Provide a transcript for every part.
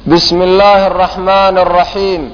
بسم الله الرحمن الرحيم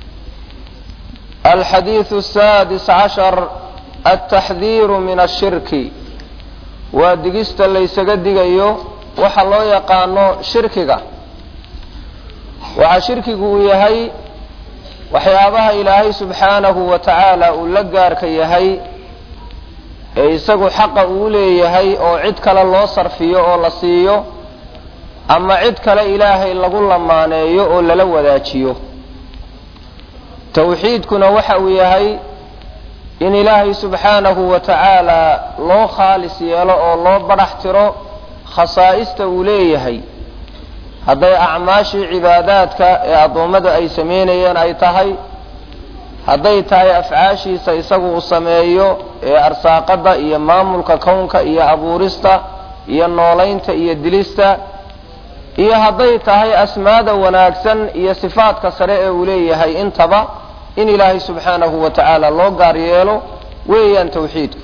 الحديث السادس عشر التحذير من الشرك waa digista laysaga digayo waxa loo yaqaano shirkiga waxaa shirkigu uu yahay waxyaabaha ilaahay subxaanahu wa tacaala uu la gaarka yahay ee isagu xaqa uu leeyahay oo cid kale loo sarfiyo oo la siiyo ama cid kale ilaahay lagu lamaaneeyo oo lala wadaajiyo tawxiidkuna waxa uu yahay in ilaahay subxaanahu wa tacaala loo khaalis yeelo oo loo badhax tiro khasaa'ista uu leeyahay hadday acmaashii cibaadaadka ee addoommada ay samaynayeen ay tahay hadday tahay afcaashiisa isagu uu sameeyo ee arsaaqadda iyo maamulka kownka iyo abuurista iyo noolaynta iyo dilista iyo hadday tahay asmaada wanaagsan iyo sifaadka sare ee uu leeyahay intaba in ilaahay subxaanahu wa tacaala loo gaar yeelo weeyaan tawxiidku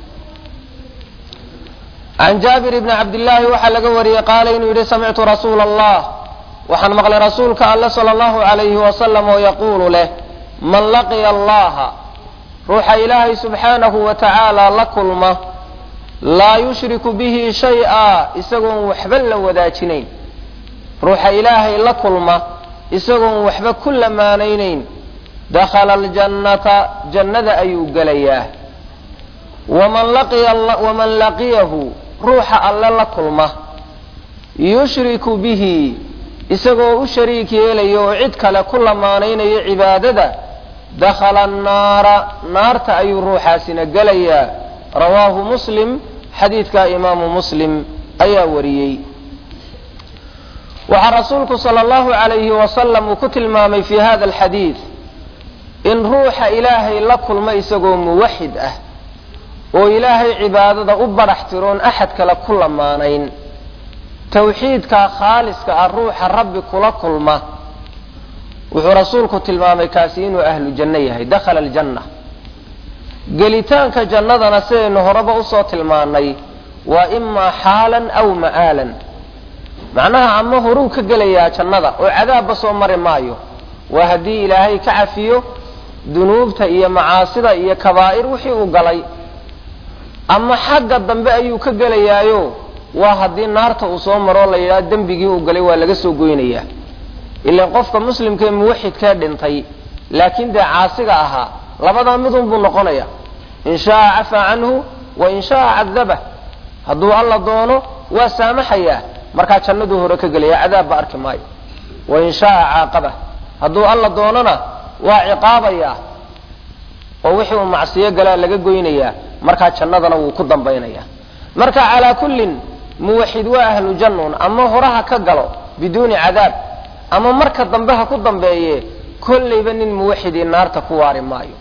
can jaabir bni cabdillaahi waxaa laga wariyey qaala inuu yidhi samictu rasuula allah waxaan maqlay rasuulka alle sala allahu alayhi wasalam oo yaquulu leh man laqiya allaha ruuxa ilaahay subxaanahu wa tacaala la kulma laa yushriku bihi shay-a isagoon waxba la wadaajinayn ruuxa ilaahay la kulma isagoon waxba ku lamaanaynayn dakhala aljannata jannada ayuu gelayaa waman laqiyahu ruuxa alle la kulma yushriku bihi isagoo u shariik yeelaya oo cid kale ku lamaanaynayo cibaadada dakhala annaara naarta ayuu ruuxaasina gelayaa rawaahu muslim xadiidka imaamu muslim ayaa wariyey waxaa rasuulku sala allahu alayhi wasalam uu ku tilmaamay fi hada alxadiid in ruuxa ilaahay la kulma isagoo muwaxid ah oo ilaahay cibaadada u badhax tiroon axad kale ku lamaanayn tawxiidkaa khaaliska ah ruuxa rabbi kula kulma wuxuu rasuulku tilmaamay kaasi inuu ahlu janno yahay dakhala aljanna gelitaanka jannadana sidaynu horeba usoo tilmaanay waa imaa xaalan aw ma'aalan macnaha ama horuu ka gelayaa jannada oo cadaabba soo mari maayo waa haddii ilaahay ka cafiyo dunuubta iyo macaasida iyo kabaa'ir wixii uu galay ama xagga dambe ayuu ka gelayaayo waa haddii naarta uu soo maroo la yidhaha dembigii uu galay waa laga soo goynayaa ilaan qofka muslimkaee muwaxidkee dhintay laakiin dee caasiga ahaa labadaa midun buu noqonaya in shaaa cafaa canhu wa in shaaa cadabah hadduu alla doono waa saamaxayaa markaa jannaduu hore ka gelaya cadaabba arki maayo wa in shaaa caaqabah hadduu alla doonona waa ciqaabayaa oo wixii uu macsiyo galaa laga goynayaa markaa jannadana wuu ku dambaynayaa marka calaa kullin muwaxid waa ahlu jannun ama horaha ka galo biduuni cadaab ama marka dambe ha ku dambeeye kollayba nin muwaxidii naarta ku waari maayo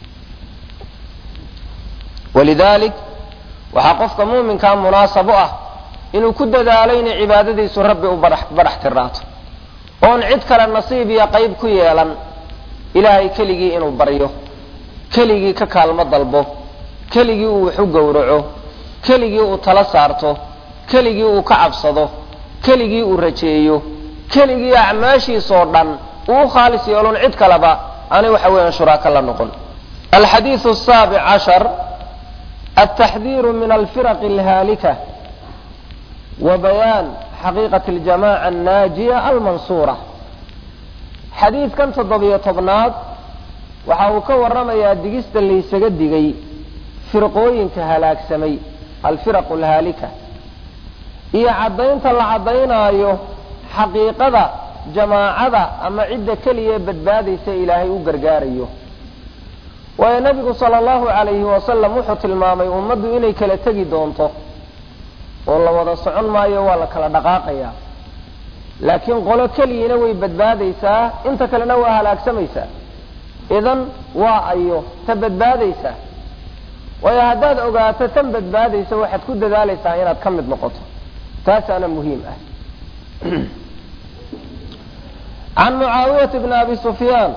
walidaalik waxaa qofka muuminkaa munaasabo ah inuu ku dadaalo inay cibaadadiisu rabbi u badhax tiraato oon cid kale nasiib iyo qayb ku yeelan ilaahay keligii inuu baryo keligii ka kaalmo dalbo keligii uu wax u gowraco keligii uu tala saarto keligii uu ka cabsado keligii uu rajeeyo keligii acmaashiisoo dhan uu u khaalis yeelon cid kaleba aanay waxa weeyaan shuraako la noqon alxadiidu asaabic cashar altaxdiiru min alfiraqi alhaalika wa bayaan xaqiiqati aljamaca annaajiya almansuura xadiidkan toddobiyo tobnaad waxa uu ka warramayaa digista laysaga digay firqooyinka halaagsamay alfiraqu alhaalika iyo caddaynta la caddaynaayo xaqiiqada jamaacada ama cidda keliya badbaadaysa ilaahay u gargaarayo waayo nebigu sala allahu calayhi wasalam wuxuu tilmaamay ummaddu inay kala tegi doonto oo la wada socon maayo waa la kala dhaqaaqayaa laakiin qolo keliyina way badbaadaysaa inta kalena waa halaagsamaysaa idan waa ayo ta badbaadaysaa waayo haddaad ogaato tan badbaadaysa waxaad ku dadaalaysaa inaad ka mid noqoto taasaana muhiim ah can mucaawiyata bni abi sufyaan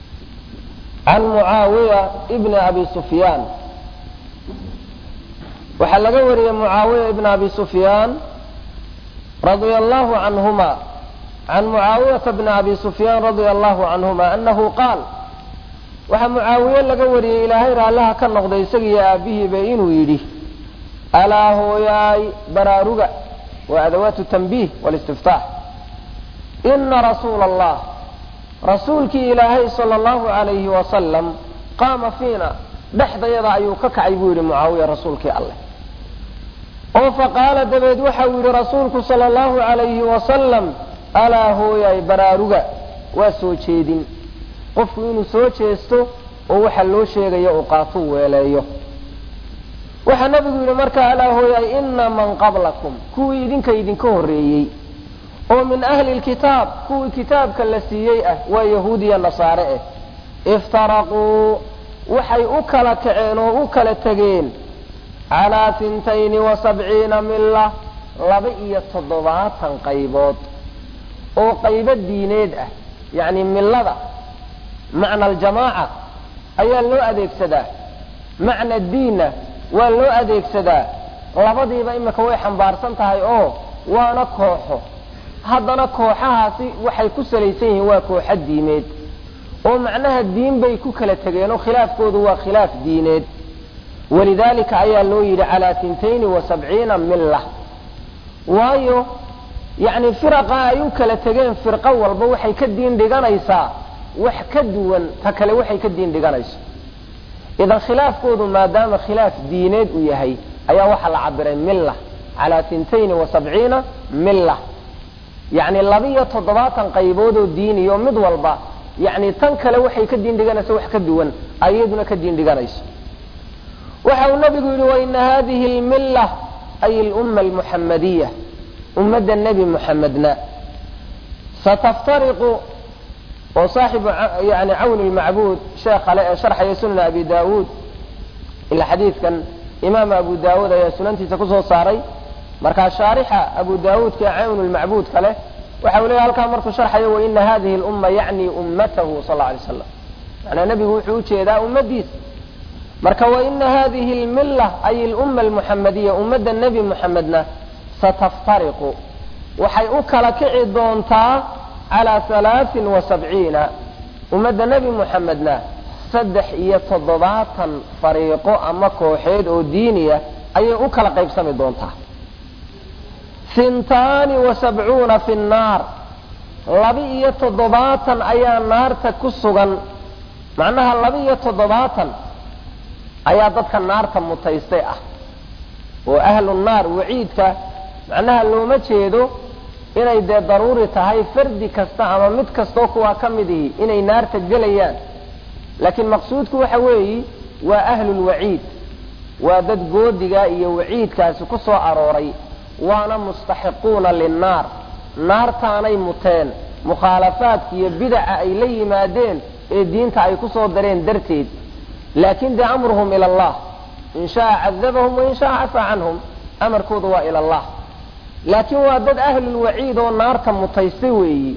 can mucaawiya bni abi sufyaan waxaa laga wariyey mucaawiya ibn abi sufyaan radia allahu canhuma can mucaawiyata bni abi sufyaan radia allahu canhuma anahu qaal waxaa mucaawiye laga wariyey ilaahay raallaha ka noqday isagiiyo aabihiiba inuu yidhi alaa hooyaay baraaruga waa adawaatu tanbiih walistiftaax ina rasuula allah rasuulkii ilaahay sala allahu alayhi wasalam qaama fiina dhexdayada ayuu ka kacay buu yidhi mucaawiya rasuulkii alleh oo faqaala dabeed waxau yidhi rasuulku sala allahu alayhi wasalam alaa hooyaay baraaruga waa soo jeedin qofku inuu soo jeesto oo waxa loo sheegayo uu qaatuu weeleeyo waxaa nabigu yidhi markaa alaa hooyaay ina man qablakum kuwii idinka idinka horreeyey oo min ahli lkitaab kuwii kitaabka la siiyey ah waa yahuudiya nasaare eh iftaraquu waxay u kala kaceen oo u kala tegeen calaa tintayni wa sabciina milla laba iyo toddobaatan qaybood oo qaybo diineed ah yacni millada macna aljamaaca ayaa loo adeegsadaa macna diinna waa loo adeegsadaa labadiiba imika way xambaarsan tahay oo waana kooxo haddana kooxahaasi waxay ku salaysan yihiin waa kooxo diimeed oo macnaha diin bay ku kala tegeen oo khilaafkoodu waa khilaaf diineed walidaalika ayaa loo yidhi calaa tintayni wa sabciina milla waayo yacni firaqa ay u kala tegeen firqo walba waxay ka diin dhiganaysaa wax ka duwan ta kale waxay ka diin dhiganayso idan khilaafkoodu maadaama khilaaf diineed uu yahay ayaa waxaa la cabiray milla calaa tintayni wa sabciina milla yacni labiyo toddobaatan qaybood oo diiniyo mid walba yacni tan kale waxay ka diin dhiganayso wax ka duwan ayaduna ka diin dhiganayso waxa uu nabigu yidhi waina hadihi lmilla ay lumma almuxamadiya ummadda nebi muxamedna sataftariqu oo saaxibu yani cawni lmacbuud sheekhale ee sharxaya sunan abi daawuud ila xadiidkan imaam abu daawuud ayaa sunantiisa kusoo saaray markaa shaarixa abu daawuudka ee cawnu lmacbuud kale waxa uu leeyahy halkaa markuu sharxayo waina hadihi lumma yacni ummatahu sal alay slam manaa nebigu wuxuu ujeedaa ummadiisa marka waina hadihi lmilla ay lumma almuxamadiya ummadda nebi muxamedna sataftariqu waxay u kala kici doontaa calaa halaain wa sabciina ummadda nebi muxamedna saddex iyo toddobaatan fariiqo ama kooxeed oo diiniya ayay u kala qaybsami doontaa hintaani wa sabcuuna fi nnaar laba-iyo toddobaatan ayaa naarta ku sugan macnaha laba-iyo toddobaatan ayaa dadka naarta mutaystay ah oo ahlu naar waciidka macnaha looma jeedo inay dee daruuri tahay fardi kasta ama mid kastoo kuwaa ka mid ihi inay naarta gelayaan laakiin maqsuudku waxa weeyi waa ahlulwaciid waa dad goodiga iyo waciidkaasi ku soo arooray waana mustaxiquuna linnaar naartaanay muteen mukhaalafaadka iyo bidaca ay la yimaadeen ee diinta ay ku soo dareen darteed laakin dee amruhum ila allah in shaaa cadabahum wain shaaa cafaa canhum amarkooda waa ila allah laakiin waa dad ahlulwaciid oo naarta mutaystay weeyi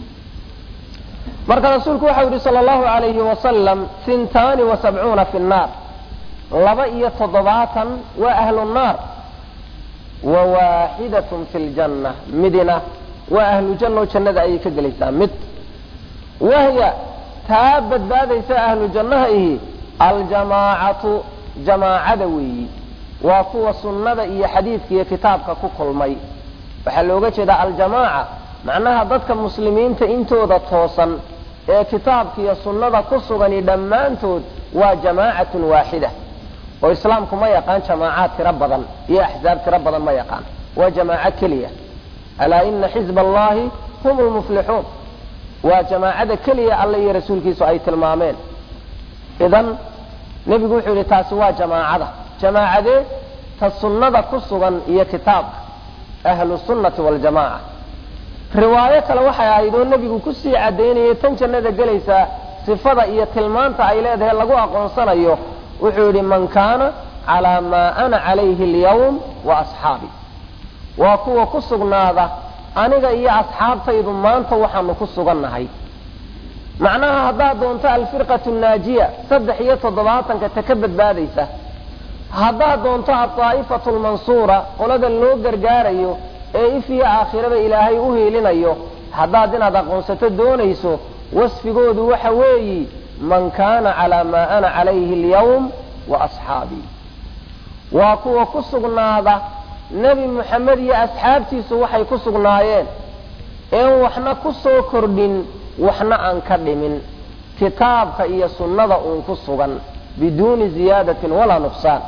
marka rasuulku waxau yihi sal allahu alayhi wasalam hintaani wa sabcuuna fi nnaar laba iyo toddobaatan waa ahlu nnaar wa waaxidatun fi ljanna midina waa ahlu janna oo jannada ayay ka gelaysaa mid wahya taa badbaadaysa ahlu jannaha ihi aljamaacatu jamaacada weeyi waa kuwa sunnada iyo xadiidka iyo kitaabka ku kulmay waxaa looga jeedaa aljamaaca macnaha dadka muslimiinta intooda toosan ee kitaabka iyo sunnada ku sugani dhammaantood waa jamaacatun waaxida oo islaamku ma yaqaan jamaacaad tiro badan iyo axsaab tiro badan ma yaqaan waa jamaaco keliya alaa ina xizba allahi hum lmuflixuun waa jamaacada keliya alle iyo rasuulkiisu ay tilmaameen idan nebigu wuxuu yihi taasi waa jamaacada jamaacadee ta sunnada ku sugan iyo kitaabka ahlu sunnati waljamaaca riwaayo kale waxay ahayd oo nebigu kusii cadaynayay tan jannada gelaysaa sifada iyo tilmaanta ay leedahay lagu aqoonsanayo wuxuu yidhi man kaana calaa maa ana calayhi alyawm wa asxaabi waa kuwa ku sugnaada aniga iyo asxaabtaydu maanta waxaanu ku sugannahay macnaha haddaad doonto alfirqatu naajiya saddex iyo toddobaatanka ta ka badbaadaysa haddaad doonto adaa'ifatu lmansuura qolada loo gargaarayo ee if iyo aakhiraba ilaahay u hiilinayo haddaad inaad aqoonsato doonayso wasfigoodu waxa weeyi man kaana calaa maa ana calayhi alyawm wa asxaabii waa kuwa ku sugnaada nebi moxamed iyo asxaabtiisu waxay ku sugnaayeen een waxna ku soo kordhin waxna aan ka dhimin kitaabka iyo sunnada uun ku sugan biduuni ziyaadatin walaa nuqsaan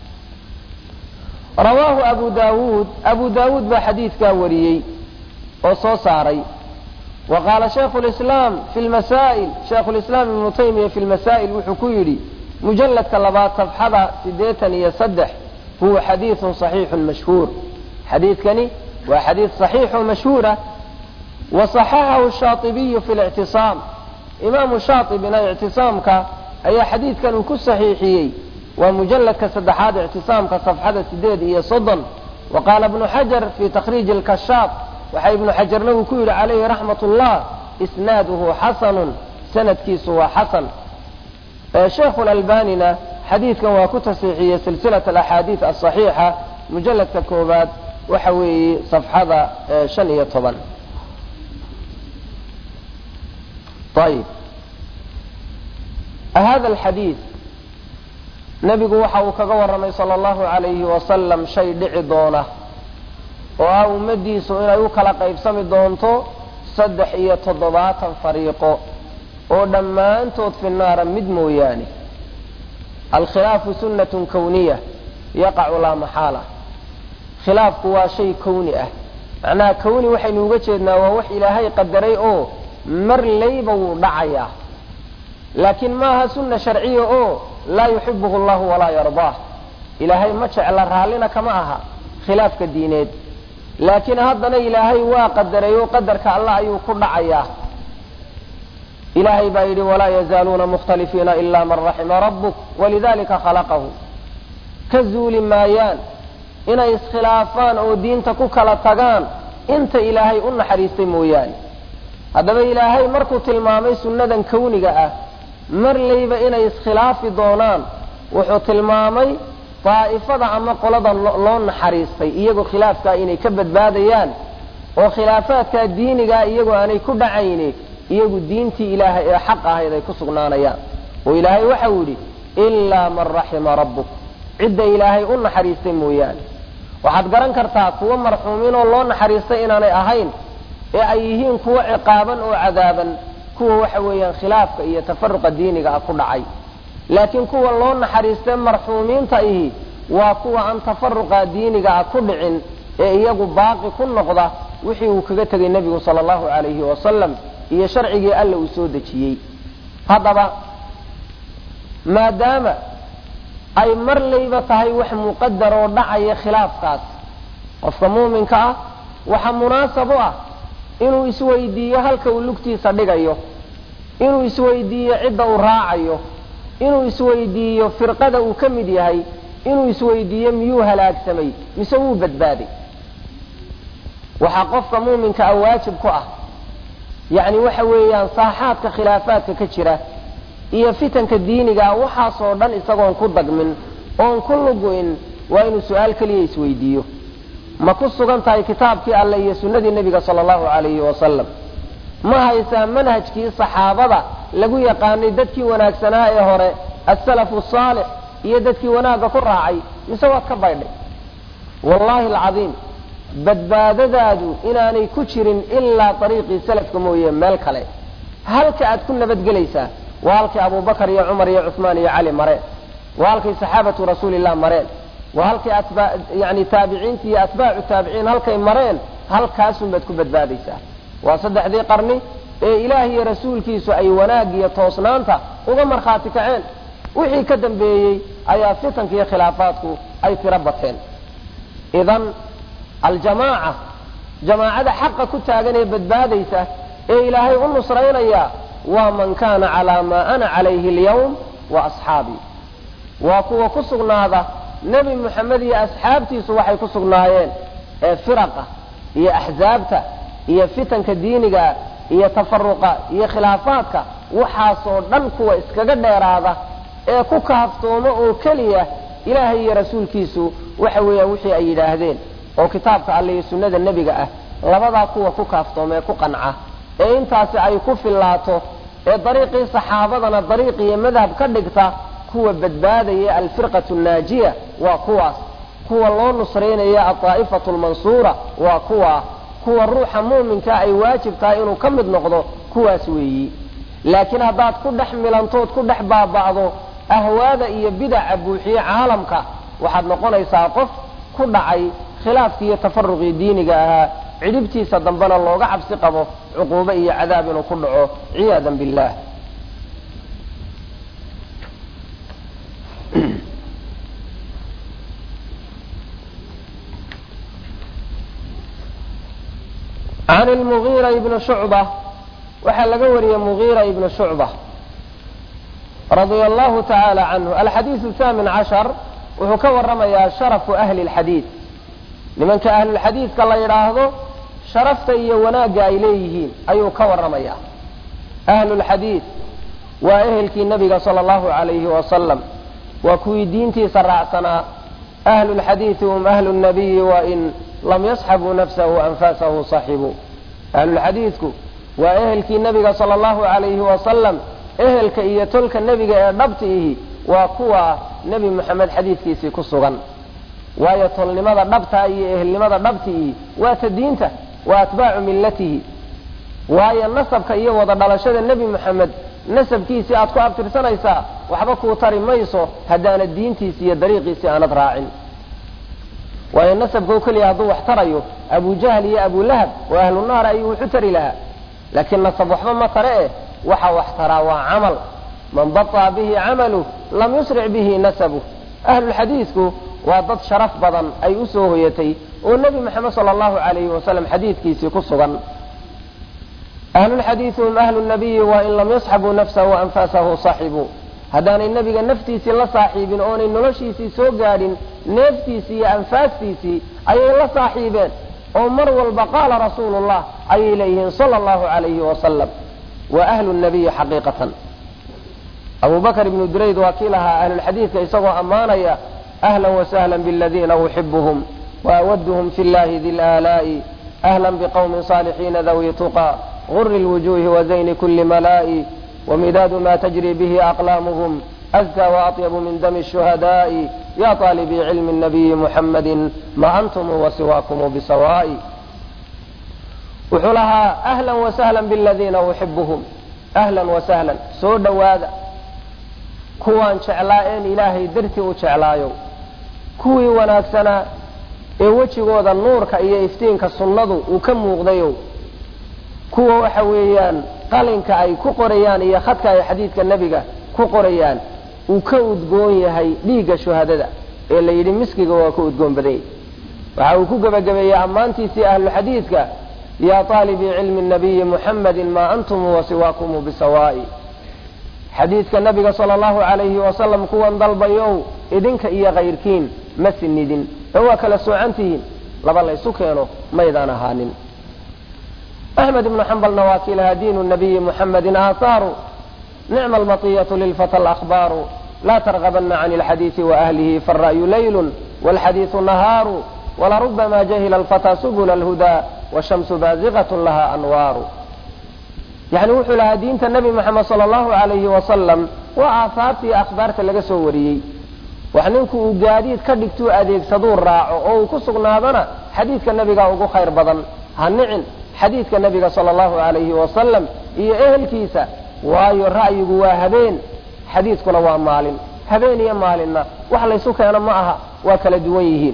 rawaahu abu daawuud abu daawuud baa xadiidkaa wariyey oo soo saaray wa qaala shaykhu lislaam fi lmasaa'il shaykhu lislaam ibnu taymiya fi lmasaa'il wuxuu ku yidhi mujalladka labaad safxada siddeetan iyo saddex huwa xadiidun saxiixun mashhuur xadiidkani waa xadiid saxiixo mashhuura wa saxaxahu shaatibiyu fi lictisaam imaamu shaatibina ictisaamka ayaa xadiidkan uu ku saxiixiyey waa mujalladka saddexaad ictisaamka safxada sideed iyo soddon wa qaala ibnu xajar fi takhriiji lkashaaf waxa ibnu xajarna uu ku yidhi calayhi raxmat ullah isnaaduhu xasanun sanadkiisu waa xasan sheekhu lalbanina xadiidkan waa ku tasiixiyey silsilat alaxaadiid asaxiixa mujalladka koowaad waxa weeye safxada shan iyo toban ayib hada alxadiid nebigu waxa uu kaga warramay sala allahu calayhi wasalam shay dhici doona oo ah ummaddiisu inay u kala qaybsami doonto saddex iyo toddobaatan fariiqo oo dhammaantood fi naara mid mooyaane alkhilaafu sunnatun kawniya yaqacu laa maxaala khilaafku waa shay kawni ah macnaha kawni waxaynu uga jeednaa waa wax ilaahay qadaray oo mar layba wuu dhacayaa laakiin maaha sunna sharciya oo laa yuxibuhu allahu walaa yardaah ilaahay ma jecla raallina kama aha khilaafka diineed laakiin haddana ilaahay waa qadaray oo qadarka allah ayuu ku dhacayaa ilaahay baa yidhi walaa yazaaluuna mukhtalifiina ila man raxima rabbuk walidalika khalaqahu ka zuuli maayaan inay iskhilaafaan oo diinta ku kala tagaan inta ilaahay u naxariistay mooyaane haddaba ilaahay markuu tilmaamay sunnadan kawniga ah mar layba inay iskhilaafi doonaan wuxuu tilmaamay daa'ifada ama qolada loo naxariistay iyagoo khilaafkaa inay ka badbaadayaan oo khilaafaadkaa diinigaa iyagoo aanay ku dhacayni iyagu diintii ilaahay ee xaq ahayd ay ku sugnaanayaan oo ilaahay waxau yidhi ilaa man raxima rabbuk cidda ilaahay u naxariistay mooyaane waxaad garan kartaa kuwo marxuumiin oo loo naxariistay inaanay ahayn ee ay yihiin kuwo ciqaaban oo cadaaban kuwa waxa weeyaan khilaafka iyo tafaruqa diiniga ah ku dhacay laakiin kuwa loo naxariistay marxuumiinta ihi waa kuwa aan tafaruqa diiniga ah ku dhicin ee iyagu baaqi ku noqda wixii uu kaga tegay nebigu sala allahu calayhi wasalam iyo sharcigii alla uu soo dejiyey haddaba maadaama ay mar layba tahay wax muqadar oo dhacaya khilaafkaas qofka muuminka ah waxa munaasab u ah inuu isweydiiyo halka uu lugtiisa dhigayo inuu isweydiiyo cidda uu raacayo inuu isweydiiyo firqada uu ka mid yahay inuu isweydiiyo miyuu halaagsamay mise wuu badbaaday waxaa qofka muuminka ah waajib ku ah yacni waxa weeyaan saaxaadka khilaafaadka ka jira iyo fitanka diinigaa waxaasoo dhan isagoon ku dagmin oon ku lugu-in waa inuu su-aal keliya isweydiiyo ma ku sugan tahay kitaabkii alleh iyo sunnadii nebiga sala allahu calayhi wasalam ma haysaa manhajkii saxaabada lagu yaqaanay dadkii wanaagsanaa ee hore asalafu saalix iyo dadkii wanaagga ku raacay mise waad ka baydhay wallaahi alcadiim badbaadadaadu inaanay ku jirin ilaa ariiqii salafka mooye meel kale halka aad ku nabadgelaysaa waa halkii abubakar iyo cumar iyo cuثmaan iyo cali mareen waa halkay saxaabatu rasuulilah mareen waa halkay yani taabiciinti iyo atbaacu taabiciin halkay mareen halkaasun baad ku badbaadaysaa waa saddexdii qarni ee ilaah iyo rasuulkiisu ay wanaag iyo toosnaanta uga markhaati kaceen wixii ka dambeeyey ayaa fitanka iyo khilaafaadku ay tiro bateen idan aljamaaca jamaacada xaqa ku taagan ee badbaadaysa ee ilaahay u nusraynaya waa man kaana calaa maa ana calayhi alyawm wa asxaabii waa kuwa ku sugnaada nebi moxamed iyo asxaabtiisu waxay ku sugnaayeen ee firaqa iyo axsaabta iyo fitanka diiniga iyo tafaruqa iyo khilaafaadka waxaasoo dhan kuwa iskaga dheeraada ee ku kaaftooma oo keliya ilaahay iyo rasuulkiisu waxa weeyaan wixii ay yidhaahdeen oo kitaabka alle iyo sunnada nebiga ah labadaa kuwa ku kaaftoomee ku qanca ee intaasi ay ku fillaato ee dariiqii saxaabadana dariiq iyo madhab ka dhigta kuwa badbaadaya alfirqatu naajiya waa kuwaas kuwa loo nusraynaya aldaa'ifatu lmansuura waa kuwa kuwa ruuxa muuminka ay waajib tahay inuu ka mid noqdo kuwaas weeyi laakiin haddaad ku dhex milantood ku dhex baaba'do ahwaada iyo bidaca buuxiye caalamka waxaad noqonaysaa qof ku dhacay khilaafkii iyo tafaruqii diiniga ahaa cidhibtiisa dambena looga cabsi qabo cuquubo iyo cadaab inuu ku dhaco ciyaadan billah can lmugiira ibni shucba waxaa laga wariyey mugiira ibni shucba radia allahu tacaala canhu alxadiidu thaamin cashar wuxuu ka waramayaa sharafu ahli lxadiid nimanka ahlulxadiidka la yidhaahdo sharafta iyo wanaagga ay leeyihiin ayuu ka waramayaa ahlulxadiid waa ehelkii nabiga sala allahu alayhi wasalam waa kuwii diintiisa raacsanaa ahlulxadiidi hum ahlu nabiyi wain lam yasxabuu nafsahu anfaasahu saxibuu ahlulxadiidku waa ehelkii nebiga sala allahu alayhi wasalam ehelka iyo tolka nebiga ee dhabta ihi waa kuwa nebi moxamed xadiidkiisii ku sugan waayo tolnimada dhabtaa iyo ehelnimada dhabtiihi waa ta diinta waa atbaacu millatihi waayo nasabka iyo wada dhalashada nebi moxamed nasabkiisii aad ku abtirsanaysaa waxba kuu tari mayso haddaanad diintiisi iyo dariiqiisii aanad raacin waayo nasabkao keliya hadduu wax tarayo abujahl iyo abulahab oo ahlu naar ayuu wuxu tari lahaa laakiin nasab waxba ma tare eh waxa wax taraa waa camal man baطa bihi camalu lam yusric bihi nasabu ahlulxadiidku waa dad sharaf badan ay u soo hoyatay oo nebi moxamed sala allahu alayhi wasalam xadiidkiisii ku sugan ahlulxadiidi hum ahlu nabiyi wain lam yasxabuu nafsahu anfaasahu saxibuu haddaanay nebiga naftiisii la saaxiibin oonay noloshiisii soo gaadhin neeftiisii iyo anfaastiisii ayay la saaxiibeen oo mar walba qaala rasuulullah ayay leeyihiin sala allahu alayhi wasalam wa ahlu nabiyi xaqiiqatan abu bakr ibnu durayd waa kii lahaa ahlulxadiidka isagoo ammaanaya ahla wasahla bladiina uxibuhum waawaduhum fi llahi di laalaa'i ahla bqwmi صaalixiina dawi tuqa guri lwujuhi wazayni kuli malaa'i wamidaadu ma tajri bihi aqlaamuhum azka waatyabu min dami shuhadaa'i ya طaalibii cilmi nabiyi muxamadi ma antum wasiwaakum bisawaa'i wuxuu lahaa ahla wasahla bladiina uxibuhum ahla wasahla soo dhowaada kuwaan jeclaa een ilaahay dartii u jeclaayo kuwii wanaagsanaa ee wejigooda nuurka iyo iftiinka sunnadu uu ka muuqdayo kuwa waxa weeyaan qalinka ay ku qorayaan iyo khadka ay xadiidka nebiga ku qorayaan uu ka udgoon yahay dhiigga shuhadada ee la yidhi miskiga waa ka udgoon badanyay waxa uu ku gebagabeeyey ammaantiisii ahluxadiidka yaa taalibii cilmi nabiyi muxamadi maa antum wasiwaakum bisawaa'i xadiidka nabiga sala allahu alayhi wasalam kuwan dalbayow idinka iyo kayrkiin ma sinidin ee waa kala soocantihiin laba laysu keeno maydaan ahaanin axmed ibnu xambalna waa kii lahaa diinu nabiyi muxamedin aahaaru nicma almatiyatu lilfata alahbaaru laa targabana can alxadiidi waahlihi faara'yu laylun walxadiidu nahaaru walarubama jahila alfataa subula alhudaa washamsu baaziqat laha anwaaru yani wuxuu lahaa diinta nebi moxamed sala allahu alayhi wasalam waa aahaartii akhbaarta laga soo wariyey wax ninku uu gaadiid ka dhigtuu adeegsaduu raaco oo uu ku sugnaadana xadiidka nebigaa ugu khayr badan ha nicin xadiidka nebiga sala allahu alayhi wasalam iyo ehelkiisa waayo ra'yigu waa habeen xadiidkuna waa maalin habeen iyo maalinna wax laysu keeno ma aha waa kala duwan yihiin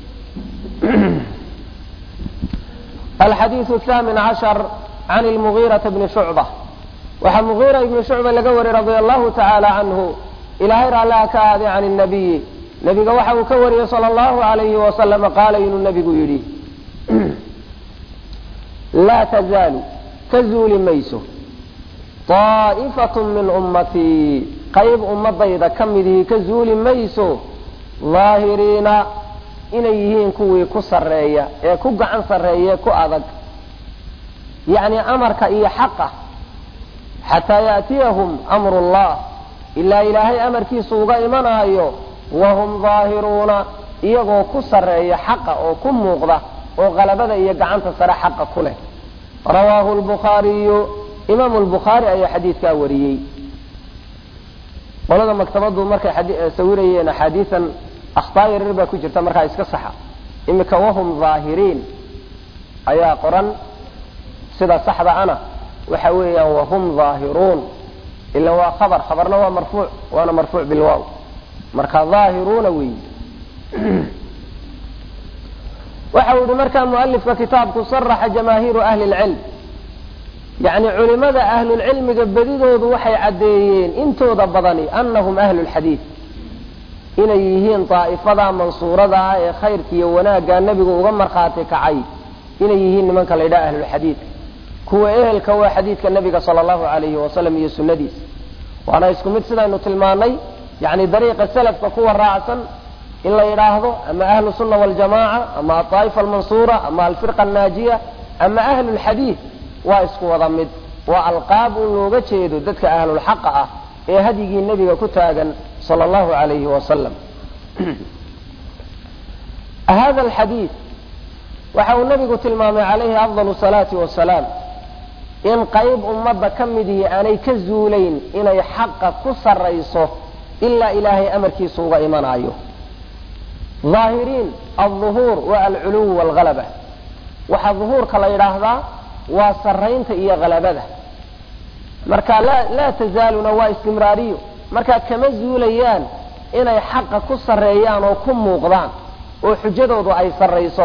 alxadiiu thaamin cashar can lmugiirata bni shucba waxaa mugiira ibni shucba laga wariyey radia allahu tacaala canhu ilaahay raalliha ka aaday can nabiyi nebiga waxa uu ka wariyey sala allahu alayhi wasalama qaala inuu nebigu yidhi laa tazaalu ka zuuli mayso daa'ifatun min ummatii qayb ummadayda ka midihii ka zuuli mayso daahiriina inay yihiin kuwii ku sarreeya ee ku gacan sarreeye ku adag yacni amarka iyo xaqa xataa yaatiyahum amru llah ilaa ilaahay amarkiisu uga imanaayo wahum daahiruuna iyagoo ku sarreeya xaqa oo ku muuqda oo qalabada iyo gacanta sare xaqa ku leh rawaahu lbukhaariyu imaamu lbukhaari ayaa xadiidkaa wariyey qolada maktabadu markay sawirayeen axaadiian akhtaa yaryar baa ku jirta markaa iska saxa imika wahum daahiriin ayaa qoran sida saxda ana waxa weeyaan wahum daahiruun ila waa khabar khabarna waa marfuuc waana marfuuc bilwaaw marka daahiruuna weyi waxa uu yihi markaa mualifka kitaabku saraxa jamaahiiru ahli lcilm yani culimada ahlulcilmiga bedidoodu waxay caddeeyeen intooda badani anahum ahlu lxadiid inay yihiin daa'ifada mansuurada ah ee khayrka iyo wanaagga nebigu uga markhaati kacay inay yihiin nimanka la ydhaha ahlulxadiidka kuwa ehelka waa xadiidka nebiga sala allahu alayhi wasalam iyo sunnadiisa waana isku mid sidaynu tilmaanay yani dariiqa salafka kuwa raacsan in la yidhaahdo ama ahlu sunna waljamaaca ama aaa'ifa almansuura ama alfirqa annaajiya ama ahlu lxadiid waa isku wada mid waa alqaab un looga jeedo dadka ahlulxaqa ah ee hadyigii nebiga ku taagan sala allahu alayhi wasalam hada alxadiid waxa uu nabigu tilmaamay calayhi afdal salaati wasalaam in qayb ummadda ka midihii aanay ka zuulayn inay xaqa ku sarrayso ilaa ilaahay amarkiisa uga imanayo daahiriin alduhuur waa alculuw waalhalaba waxaa duhuurka la yidhaahdaa waa sarraynta iyo halabada marka laa tazaaluna waa istimraariyo markaa kama zuulayaan inay xaqa ku sarreeyaan oo ku muuqdaan oo xujadoodu ay sarrayso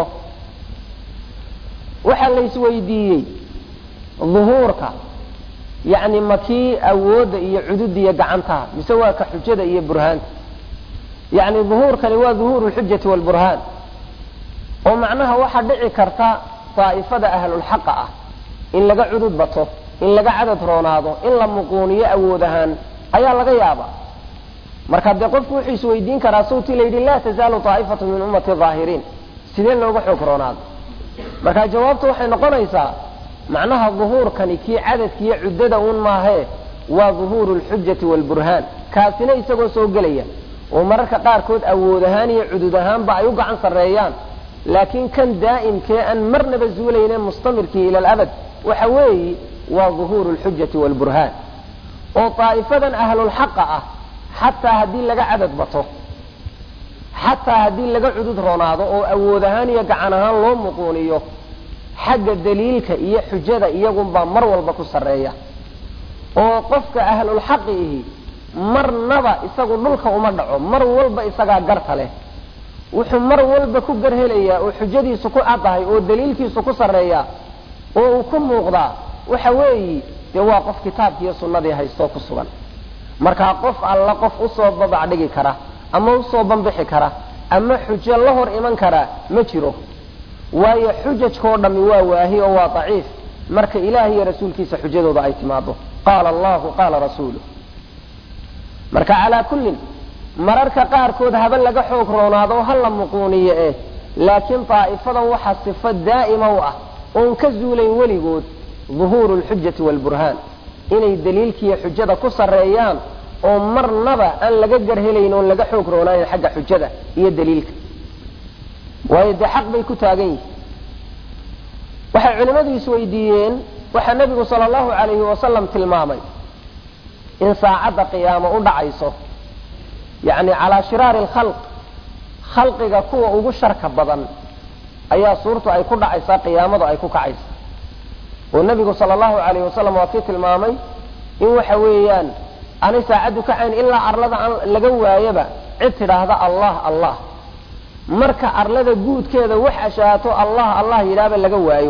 waxaa la isweydiiyey duhuurka yacni makii awoodda iyo cududiya gacantaha mise waa ka xujada iyo burhaanta yacni duhuurkani waa duhuuru lxujati waalburhaan oo macnaha waxaa dhici karta daa'ifada ahlulxaqa ah in laga cudud bato in laga cadad roonaado in la muquuniyo awood ahaan ayaa laga yaaba marka dee qofku wuxuu isweydiin karaa sawtii layidhi laa tazaalu daa'ifatu min ummati daahiriin sidee looga xoog roonaado marka jawaabtu waxay noqonaysaa macnaha duhuurkani kii cadadkiiyo cuddada uun maahee waa duhuuru lxujati waalburhaan kaasina isagoo soo gelaya oo mararka qaarkood awood ahaan iyo cudud ahaanba ay u gacan sarreeyaan laakiin kan daa'imkee aan marnaba zuulayne mustamirkii ila alabad waxa weeyi waa duhuuru lxujati waalburhaan oo daa'ifadan ahlulxaqa ah xataa haddii laga cadad bato xataa haddii laga cudud roonaado oo awood ahaan iyo gacan ahaan loo muquuniyo xagga daliilka iyo xujada iyagunbaa mar walba ku sarreeya oo qofka ahlulxaqi ihi marnaba isagu dhulka uma dhaco mar walba isagaa garta leh wuxuu mar walba ku gar helayaa oo xujadiisu ku caddahay oo daliilkiisu ku sarreeya oo uu ku muuqdaa waxa weeyi dee waa qof kitaabkiiyo sunnadii haystoo ku sugan markaa qof alla qof usoo babac dhigi kara ama usoo bambixi kara ama xujo la hor iman karaa ma jiro waayo xujajkao dhammi waa waahi oo waa daciif marka ilaah iyo rasuulkiisa xujadooda ay timaado qaala allahu qaala rasuulu marka calaa kullin mararka qaarkood haba laga xoog roonaado ha la muquuniyo eh laakiin daa'ifadan waxaa sifo daa'ima u ah oon ka zuulayn weligood duhuuru lxujati waalburhaan inay daliilkiiyo xujada ku sarreeyaan oo marnaba aan laga garhelayn oon laga xoog roonaayn xagga xujada iyo daliilka waayo dee xaq bay ku taagan yihin waxay culimmadu isweydiiyeen waxaa nebigu sala allahu calayhi wasalam tilmaamay in saacadda qiyaamo u dhacayso yacni calaa shiraari alkhalq khalqiga kuwa ugu sharka badan ayaa suurtu ay ku dhacaysaa qiyaamadu ay ku kacaysa oo nebigu sala allahu calayhi wasalam waa kii tilmaamay in waxa weeyaan aanay saacaddu kacayn ilaa arlada aan laga waayaba cid tidhaahda allah allah marka arlada guudkeeda wax ashaato allah allah yidhaahba laga waayo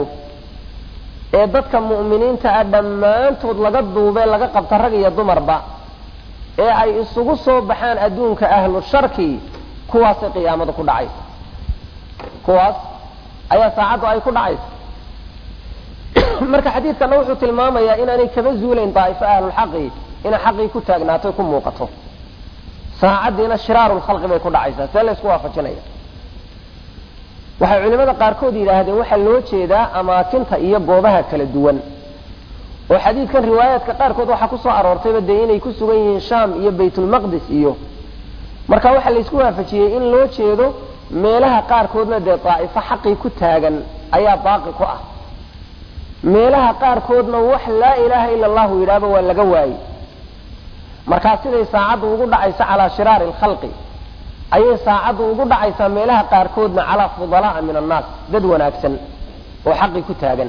ee dadka mu'miniinta ah dhammaantood laga duubee laga qabta rag iyo dumarba ee ay isugu soo baxaan adduunka ahlu sharkii kuwaasay qiyaamadu ku dhacaysa kuwaas ayaa saacaddu ay ku dhacaysa marka xadiidkana wuxuu tilmaamayaa inaanay kaba zuulayn daa'ifo ahlulxaqi inay xaqii ku taagnaato ku muuqato saacaddiina shiraaru lkhalqi bay ku dhacaysaa see laysku waafajinaya waxay culimada qaarkood yidhaahdeen waxaa loo jeedaa amaakinta iyo goobaha kala duwan oo xadiidkan riwaayaadka qaarkood waxaa kusoo aroortayba dee inay ku sugan yihiin shaam iyo baytulmaqdis iyo marka waxaa laysku waafajiyey in loo jeedo meelaha qaarkoodna dee daa'ifo xaqii ku taagan ayaa baaqi ku ah meelaha qaarkoodna wax laa ilaaha ila allahu yidhaahba waa laga waayey markaa siday saacaddu ugu dhacaysa calaa shiraari alkhalqi ayay saacaddu ugu dhacaysaa meelaha qaarkoodna calaa fudalaa'a min annaas dad wanaagsan oo xaqii ku taagan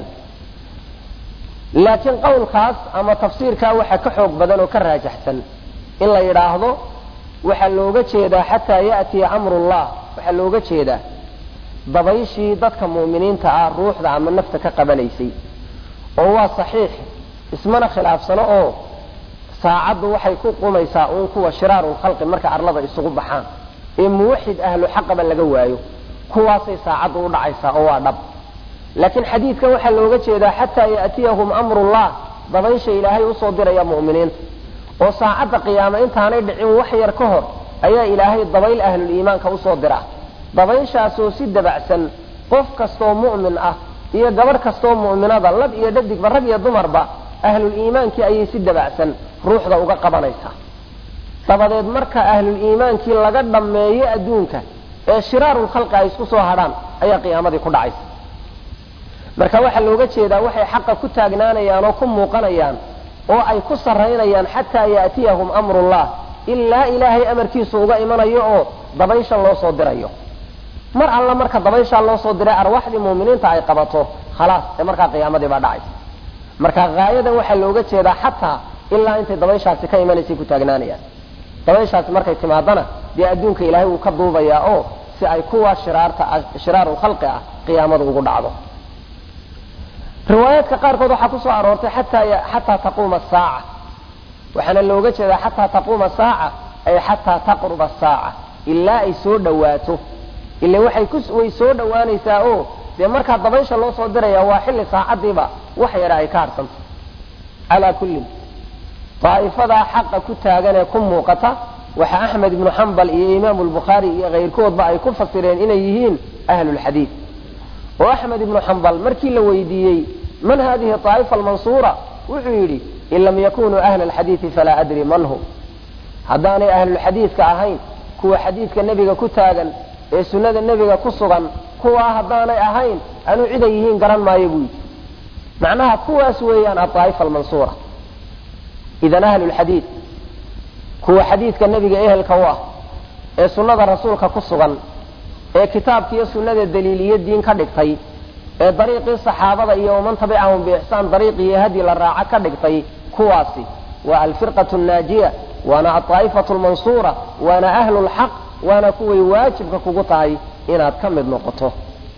laakiin qowlkaas ama tafsiirkaa waxaa ka xoog badan oo ka raajaxsan in la yidhaahdo waxaa looga jeedaa xataa ya'tiya amrullah waxaa looga jeedaa dabayshii dadka mu'miniinta ah ruuxda ama nafta ka qabanaysay oo waa saxiix ismana khilaafsano oo saacaddu waxay ku qumaysaa uun kuwa shiraarulkhalqi marka arlada isugu baxaan ee muwaxid ahlu xaqaba laga waayo kuwaasay saacaddu u dhacaysaa oo waa dhab laakiin xadiidkan waxaa looga jeedaa xataa ya'tiyahum amrullah dabaysha ilaahay usoo diraya mu'miniinta oo saacadda qiyaame intaanay dhicin wax yar ka hor ayaa ilaahay dabayl ahluliimaanka usoo dira dabayshaasoo si dabacsan qof kastoo mu'min ah iyo gabadh kastoo mu'minada lab iyo dhadigba rag iyo dumarba ahluliimaankii ayay si dabacsan ruuxda uga qabanaysaa dabadeed marka ahluliimaankii laga dhammeeyo adduunka ee shiraarulkhalqi ay isku soo hadhaan ayaa qiyaamadii ku dhacaysa marka waxaa looga jeedaa waxay xaqa ku taagnaanayaan oo ku muuqanayaan oo ay ku sarraynayaan xataa ya'tiyahum amrullah ilaa ilaahay amarkiisu uga imanayo oo dabayshan loo soo dirayo mar alla marka dabayshaa loo soo diray arwaaxdii muuminiinta ay qabato khalaas ee markaa qiyaamadii baa dhacaysa marka haayadan waxaa looga jeedaa xataa ilaa intay dabayshaasi ka imanaysay ku taagnaanayaan dabayshaasi markay timaadana dee adduunka ilaahay wuu ka duubayaa oo si ay kuwa shiraarta shiraarulkhalqi ah qiyaamada ugu dhacdo riwaayaadka qaarkood waxaa kusoo aroortay xataa taquuma saaca waxaana looga jeedaa xataa taquuma saaca ay xataa taqruba saaca ilaa ay soo dhawaato ila way soo dhowaanaysaa oo dee markaa dabaysha loo soo diraya waa xilli saacadiiba wax yara ay ka harsanta calaa kullin daa'ifadaa xaqa ku taagan ee ku muuqata waxa axmed ibnu xambal iyo imaamu lbukhaari iyo kayrkoodba ay ku fasireen inay yihiin ahlulxadiid oo axmed ibnu xambal markii la weydiiyey man hadihi aa'ifa almansuura wuxuu yidhi in lam yakunuu ahla alxadiidi falaa adri man hum haddaanay ahlulxadiidka ahayn kuwa xadiidka nebiga ku taagan ee sunnada nebiga ku sugan kuwaa haddaanay ahayn anuu ciday yihiin garan maayo buu yidhi macnaha kuwaas weeyaan aaa'ifa almansuura idan ahlulxadiid kuwa xadiidka nebiga ehelka u ah ee sunnada rasuulka ku sugan ee kitaabka iyo sunnada daliiliyo diin ka dhigtay ee dariiqii saxaabada iyo waman tabicahum biixsaan dariiqiiyo hadi la raaco ka dhigtay kuwaasi waa alfirqatu naajiya waana aaa'ifatu lmansuura waana ahlu lxaq waana kuway waajibka kugu tahay inaad ka mid noqoto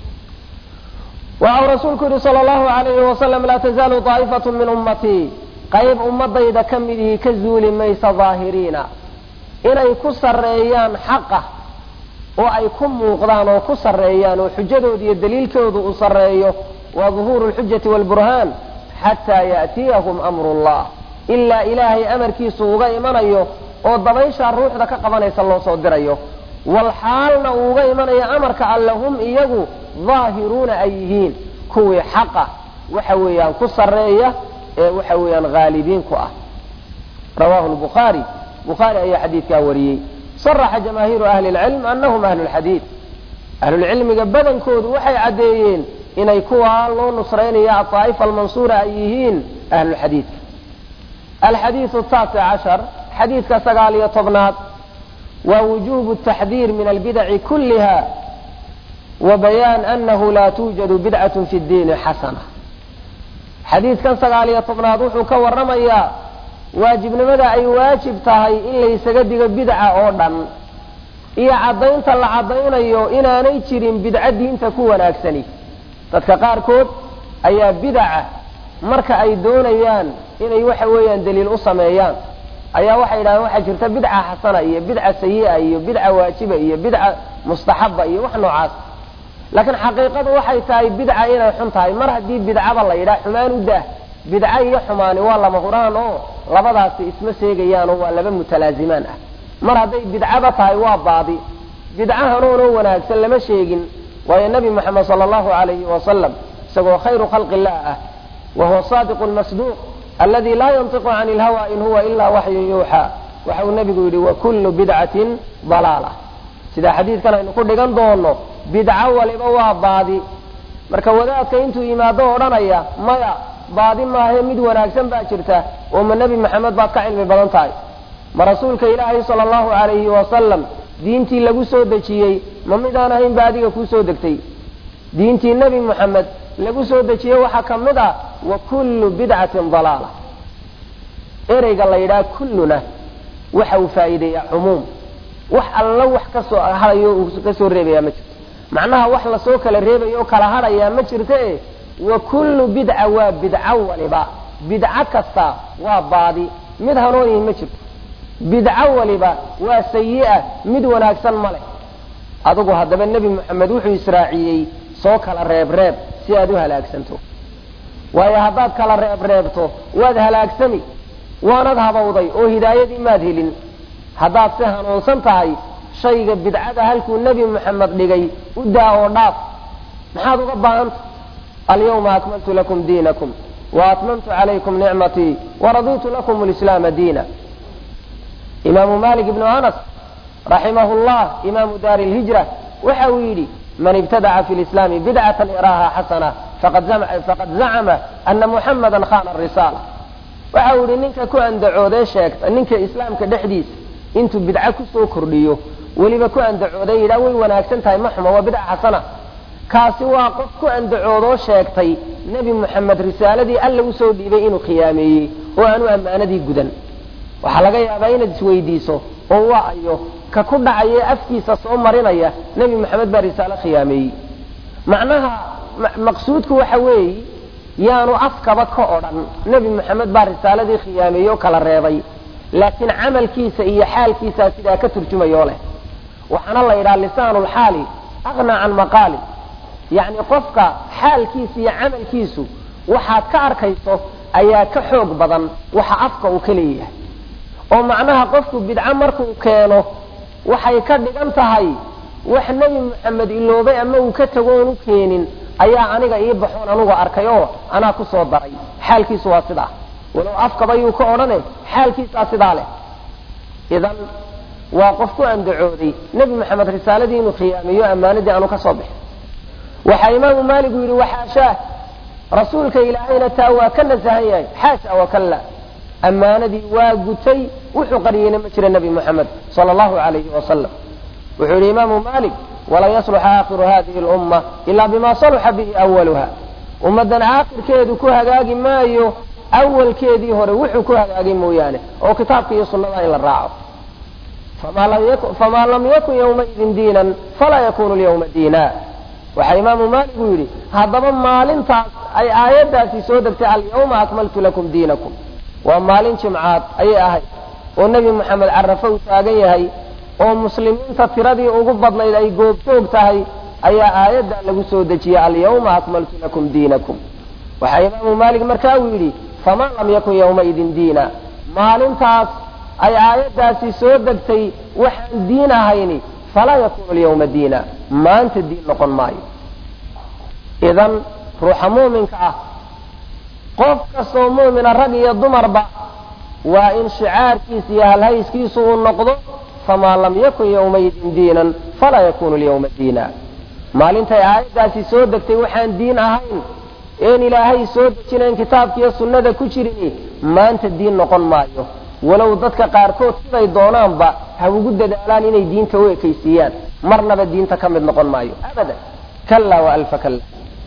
waxau rasuulku yihi sal llahu alayhi wasalam laa tazaalu aa'ifatu min ummatii qayb ummadayda ka midihii ka zuuli maysa daahiriina inay ku sarreeyaan xaqa oo ay ku muuqdaan oo ku sarreeyaan oo xujadooda iyo daliilkooda uu sarreeyo waa duhuuru lxujati waalburhaan xataa ya'tiyahum amru llah ilaa ilaahay amarkiisu uga imanayo oo dabayshaa ruuxda ka qabanaysa loo soo dirayo walxaalna uu uga imanayo amarka alle hum iyagu daahiruuna ay yihiin kuwii xaqa waxa weeyaan ku sarreeya ee waxa weeyaan haalibiin ku ah rawahu lbukhaari bukhaari ayaa xadiidkaa wariyey saraxa jamaahiiru ahli lcilm anahum ahlu lxadiid ahlulcilmiga badankoodu waxay caddeeyeen inay kuwaa loo nusraynaya aaa'ifa almansuura ay yihiin ahlulxadiidka alxadiidu taasic cashar xadiidka sagaal iyo tobnaad waa wujubu taxdiir min albidaci kulliha wa bayaan anahu laa tuujadu bidcatu fi ddiini xasana xadiidkan sagaal iyo tobnaad wuxuu ka waramayaa waajibnimada ay waajib tahay in laysaga digo bidca oo dhan iyo caddaynta la caddaynayo inaanay jirin bidco diinta ku wanaagsani dadka qaarkood ayaa bidaca marka ay doonayaan inay waxa weeyaan daliil u sameeyaan ayaa waxay yidhahdeen waxaa jirta bidca xasana iyo bidca sayi'a iyo bidca waajiba iyo bidca mustaxaba iyo wax noocaas laakiin xaqiiqadu waxay tahay bidca inay xun tahay mar haddii bidcaba la yidhaha xumaan u daah bidca iyo xumaani waa lama huraan oo labadaasi isma seegayaan oo waa laba mutalaazimaan ah mar hadday bidcaba tahay waa baadi bidca hanuunoo wanaagsan lama sheegin waayo nebi moxamed sala allahu alayhi wasalam isagoo khayru khalqi illah ah wa huwa saadiqu lmasduuq aladi laa yantiqu cani ilhawa in huwa ilaa waxyun yuuxaa waxa uu nebigu yidhi wa kullu bidcatin dalaala sida xadiidkan aynu ku dhigan doono bidco waliba waa baadi marka wadaadka intuu yimaado odhanaya maya baadi maahe mid wanaagsan baa jirta oo ma nebi maxamed baad ka cilmi badan tahay ma rasuulka ilaahay sala allahu calayhi wasalam diintii lagu soo dejiyey ma midaan ahayn ba adiga kuu soo degtay diintii nebi moxamed lagu soo dejiyey waxaa ka mid ah wa kullu bidcatin dalaala ereyga la yidhaha kulluna waxa uu faa'iideeyaa cumuum wax alla wax kasoo hadayo uu ka soo reebayaa ma jirto macnaha wax lasoo kala reebayo o kala hadhayaa ma jirta e wa kullu bidca waa bidco waliba bidco kasta waa baadi mid hanuunihi ma jirto bidco waliba waa sayi'a mid wanaagsan ma leh adigu haddaba nebi moxamed wuxuu israaciyey soo kala reebreeb si aad u halaagsanto waayo haddaad kala reebreebto waad halaagsami waanad habawday oo hidaayadii maad helin haddaad si hanuunsan tahay shayga bidcada halkuu nebi moxamed dhigay u daa oo dhaaf maxaad uga baahanta alyawma akmaltu lakum diinakum wa atmamtu calaykum nicmatii waraditu lakum lislaama diina imaamu malik ibnu anas raximahu llah imaamu daari lhijra waxa uu yidhi man ibtadaca fi lislaami bidcatan yaraaha xasana faqad zacama ana muxamada khana risaala waxa uu yihi ninka ku andacoodee sheegta ninka islaamka dhexdiisa intuu bidco kusoo kordhiyo weliba ku andacooday yidhaa way wanaagsan tahay ma xuma waa bidca xasana kaasi waa qof ku andacoodoo sheegtay nebi moxamed risaaladii alla usoo dhiibay inuu khiyaameeyey oo aanu ammaanadii gudan waxaa laga yaabaa inaad isweydiiso oo waa ayo ka ku dhacaye afkiisa soo marinaya nebi moxamed baa risaalo khiyaameeyey macnaha maqsuudku waxa weeye yaanu afkaba ka odhan nebi moxamed baa risaaladii khiyaameeyey oo kala reebay laakiin camalkiisa iyo xaalkiisaa sidaa ka turjumayoo leh waxaana la yidhaha lisaanulxaali aqnaa can maqaali yacni qofka xaalkiisa iyo camalkiisu waxaad ka arkayso ayaa ka xoog badan waxa afka uu ka leeyahay oo macnaha qofku bidco markuu keeno waxay ka dhigan tahay wax nebi moxamed iloobay ama uu ka tago oon u keenin ayaa aniga ii baxoon anugu arkay oo anaa ku soo daray xaalkiisu waa sidaa walow afkaba yuu ka odhane xaalkiisaa sidaa leh idan waa qof ku andacooday nebi moxamed risaaladii inuu khiyaameeyo ammaanadii aanu ka soo bixin waxaa imaamu maaligu yidhi waxaashaah rasuulka ilaahayna taa waa ka nasahan yahay xaasha wakalla ammaanadii waa gutay wuxuu qariyeyna ma jira nebi moxamed sala allahu alayhi wasalam wuxuu yidhi imaamu maalik walan yasluxa aakhiru hadihi lumma ilaa bima saluxa bihi awaluha ummaddan aakhirkeedu ku hagaagi maayo awalkeedii hore wuxuu ku hagaagay mooyaane oo kitaabka iyo sunnada in la raaco famaa lam yakun yawmaidin diinan falaa yakunu lyawma diina waxaa imaamu maalik uu yidhi haddaba maalintaas ay aayaddaasi soo degtay alyawma akmaltu lakum diinakum waa maalin jimcaad ayay ahayd oo nebi moxamed carafo uu taagan yahay oo muslimiinta tiradii ugu badnayd ay goobjoog tahay ayaa aayaddaa lagu soo dejiyey alyawma akmaltu lakum diinakum waxaa imaamu maalik markaa uu yidhi faman lam yakun yawmaidin diina maalintaas ay aayaddaasi soo degtay waxaan diin ahayni falaa yakunu lyawma diina maanta diin noqon maayo idan ruuxa muuminka ah qof kastoo muumina rag iyo dumarba waa in shicaarkiisa iyo halhayskiisu uu noqdo famaa lam yakun yawmaidin diinan falaa yakunu lyawma diina maalintay aayaddaasi soo degtay waxaan diin ahayn een ilaahay soo dejinayn kitaabkiiyo sunnada ku jirini maanta diin noqon maayo walow dadka qaarkood siday doonaanba ha ugu dadaalaan inay diinta u ekaysiiyaan marnaba diinta ka mid noqon maayo abadan kala waalfa kala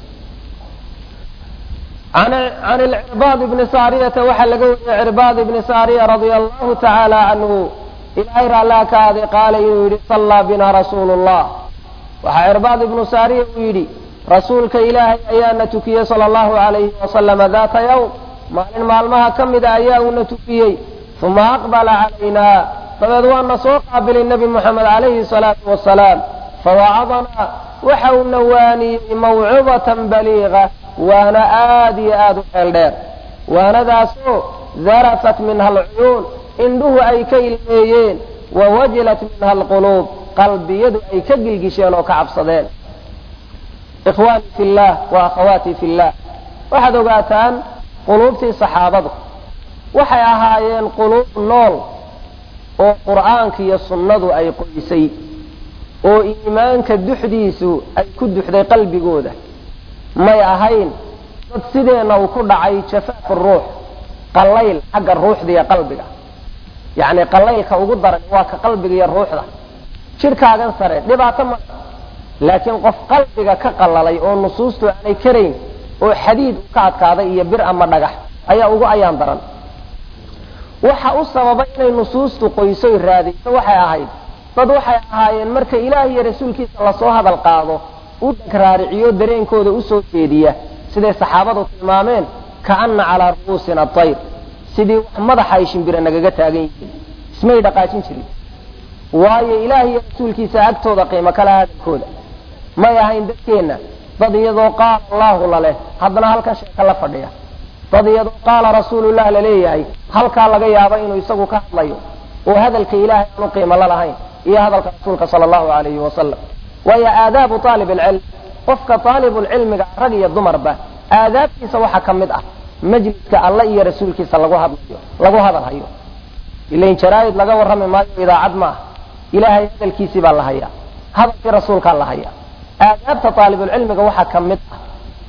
can ilcirbaad ibni saariyata waxaa laga wariyey cirbaad ibni saariya radia allahu tacaala canhu ilaahay raallaa ka aaday qaala inuu yidhi sallaa bina rasuulu llah waxaa cirbaad ibnu saariya uu yidhi rasuulka ilaahay ayaana tukiyey sala allahu alayhi wasalama daata yawm maalin maalmaha ka mida ayaa uuna tukiyey uma aqbala calaynaa dabeed waana soo qaabilay nebi moxamed calayhi salaatu wasalaam fawacadanaa waxa uuna waaniyey mawcidatan baliiqa waana aad iyo aad u xeel dheer waanadaasoo darafat minha alcuyuun indhuhu ay ka ilmeeyeen wa wajilat minha alquluub qalbiyadu ay ka gilgisheen oo ka cabsadeen ikhwaanii fi llah wa akhawaatii fi llah waxaad ogaataan quluubtii saxaabadu waxay ahaayeen quluub nool oo qur'aanka iyo sunnadu ay qoysay oo iimaanka duxdiisu ay ku duxday qalbigooda may ahayn dad sideenna uu ku dhacay jafaafu ruux qallayl xagga ruuxda iyo qalbiga yacni qallaylka ugu daran waa ka qalbiga iyo ruuxda jidhkaagan sare dhibaato ma laakiin qof qalbiga ka qallalay oo nusuustu aanay karayn oo xadiid u ka adkaaday iyo bir ama dhagax ayaa ugu ayaan daran waxa u sababay inay nusuustu qoysoy raadayso waxay ahayd dad waxay ahaayeen marka ilaah iyo rasuulkiisa lasoo hadal qaado u dagraariciyo dareenkooda usoo jeediya siday saxaabadu tilmaameen kaana calaa ru'uusina tayr sidii wax madaxa ay shimbira nagaga taagan yihiin ismay dhaqaajin jirin waayo ilaah iyo rasuulkiisa agtooda qiimo kale hadalkooda may ahayn dadkeenna dad iyadoo qaala allaahu laleh haddana halkan sheeka la fadhiya dad iyadoo qaala rasuulullah laleeyahay halkaa laga yaabo inuu isagu ka hadlayo oo hadalka ilaahay aanu qiimo la lahayn iyo hadalka rasuulka sala allahu alayhi wasalam waayo aadaabu aalib alcilm qofka aalibulcilmiga rag iyo dumarba aadaabtiisa waxaa ka mid ah majliska alle iyo rasuulkiisa lagu hadlayo lagu hadal hayo ilain jaraa'id laga warrami maayo idaacad ma ah ilaahay hadalkiisii baa la hayaa hadalkii rasuulkaa la hayaa aadaabta aalibulcilmiga waxaa ka mid ah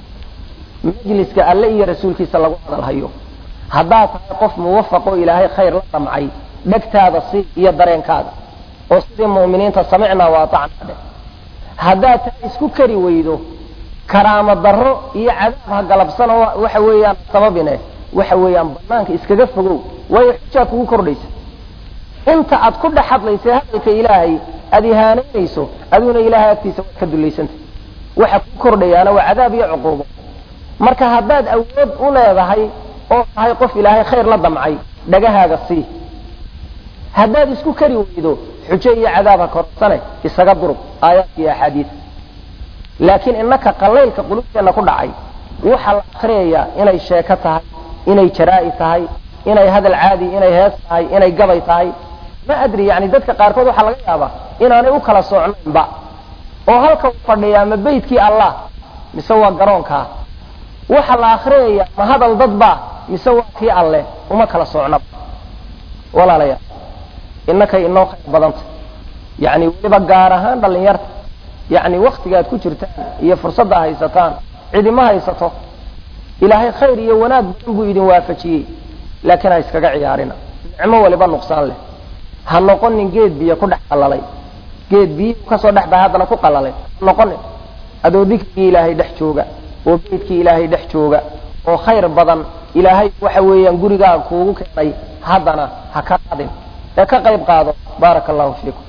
majliska alle iyo rasuulkiisa lagu hadal hayo haddaad tahay qof muwafaqoo ilaahay khayr la damcay dhegtaada si iyo dareenkaaga oo sidii mu'miniinta samicnaa wa atacnaa dheh haddaad tahay isku kari weydo karaamo darro iyo cadaab ha galabsano waxa weeyaan sababine waxa weeyaan banaanka iskaga fogow waayo xujaad kugu kordhaysa inta aad ku dhex hadlaysa hadalka ilaahay aad ihaanaynayso aduuna ilaahay agtiisa waad ka dullaysantay waxa ku kordhayaana waa cadaab iyo cuquubo marka haddaad awood u leedahay oo tahay qof ilaahay khayr la damcay dhagahaaga sii haddaad isku kari weydo xujo iyo cadaab ha korsane isaga durug aayaadka iyo axaadiis laakiin innaka qalaylka qulubteenna ku dhacay waxaa la akriyayaa inay sheeko tahay inay jaraa'i tahay inay hadal caadi inay hees tahay inay gabay tahay ma adri yani dadka qaarkood waxaa laga yaabaa inaanay u kala socnaynba oo halka u fadhiyaa ma beydkii allah mise waa garoonkaa waxa la akriyaya ma hadal dadba mise waa kii alleh uma kala socnaba walaalayaal innakay inoo khayr badanta yani weliba gaar ahaan dhalinyarta yani waktigaad ku jirtaan iyo fursadda haysataan cidima haysato ilaahay khayr iyo wanaag badan buu idin waafajiyey laakiin ha iskaga ciyaarina nicmo waliba nuqsaan leh ha noqonin geed biyo ku dhex qalalay geed biyo kasoo dhex baa haddana ku qalalay ha noqonin adoo dikrigii ilaahay dhex jooga oo beydkii ilaahay dhex jooga oo khayr badan ilaahay waxa weeyaan gurigaaga kuugu keenay haddana ha ka qadin ee ka qayb qaado baaraka allahu fiikum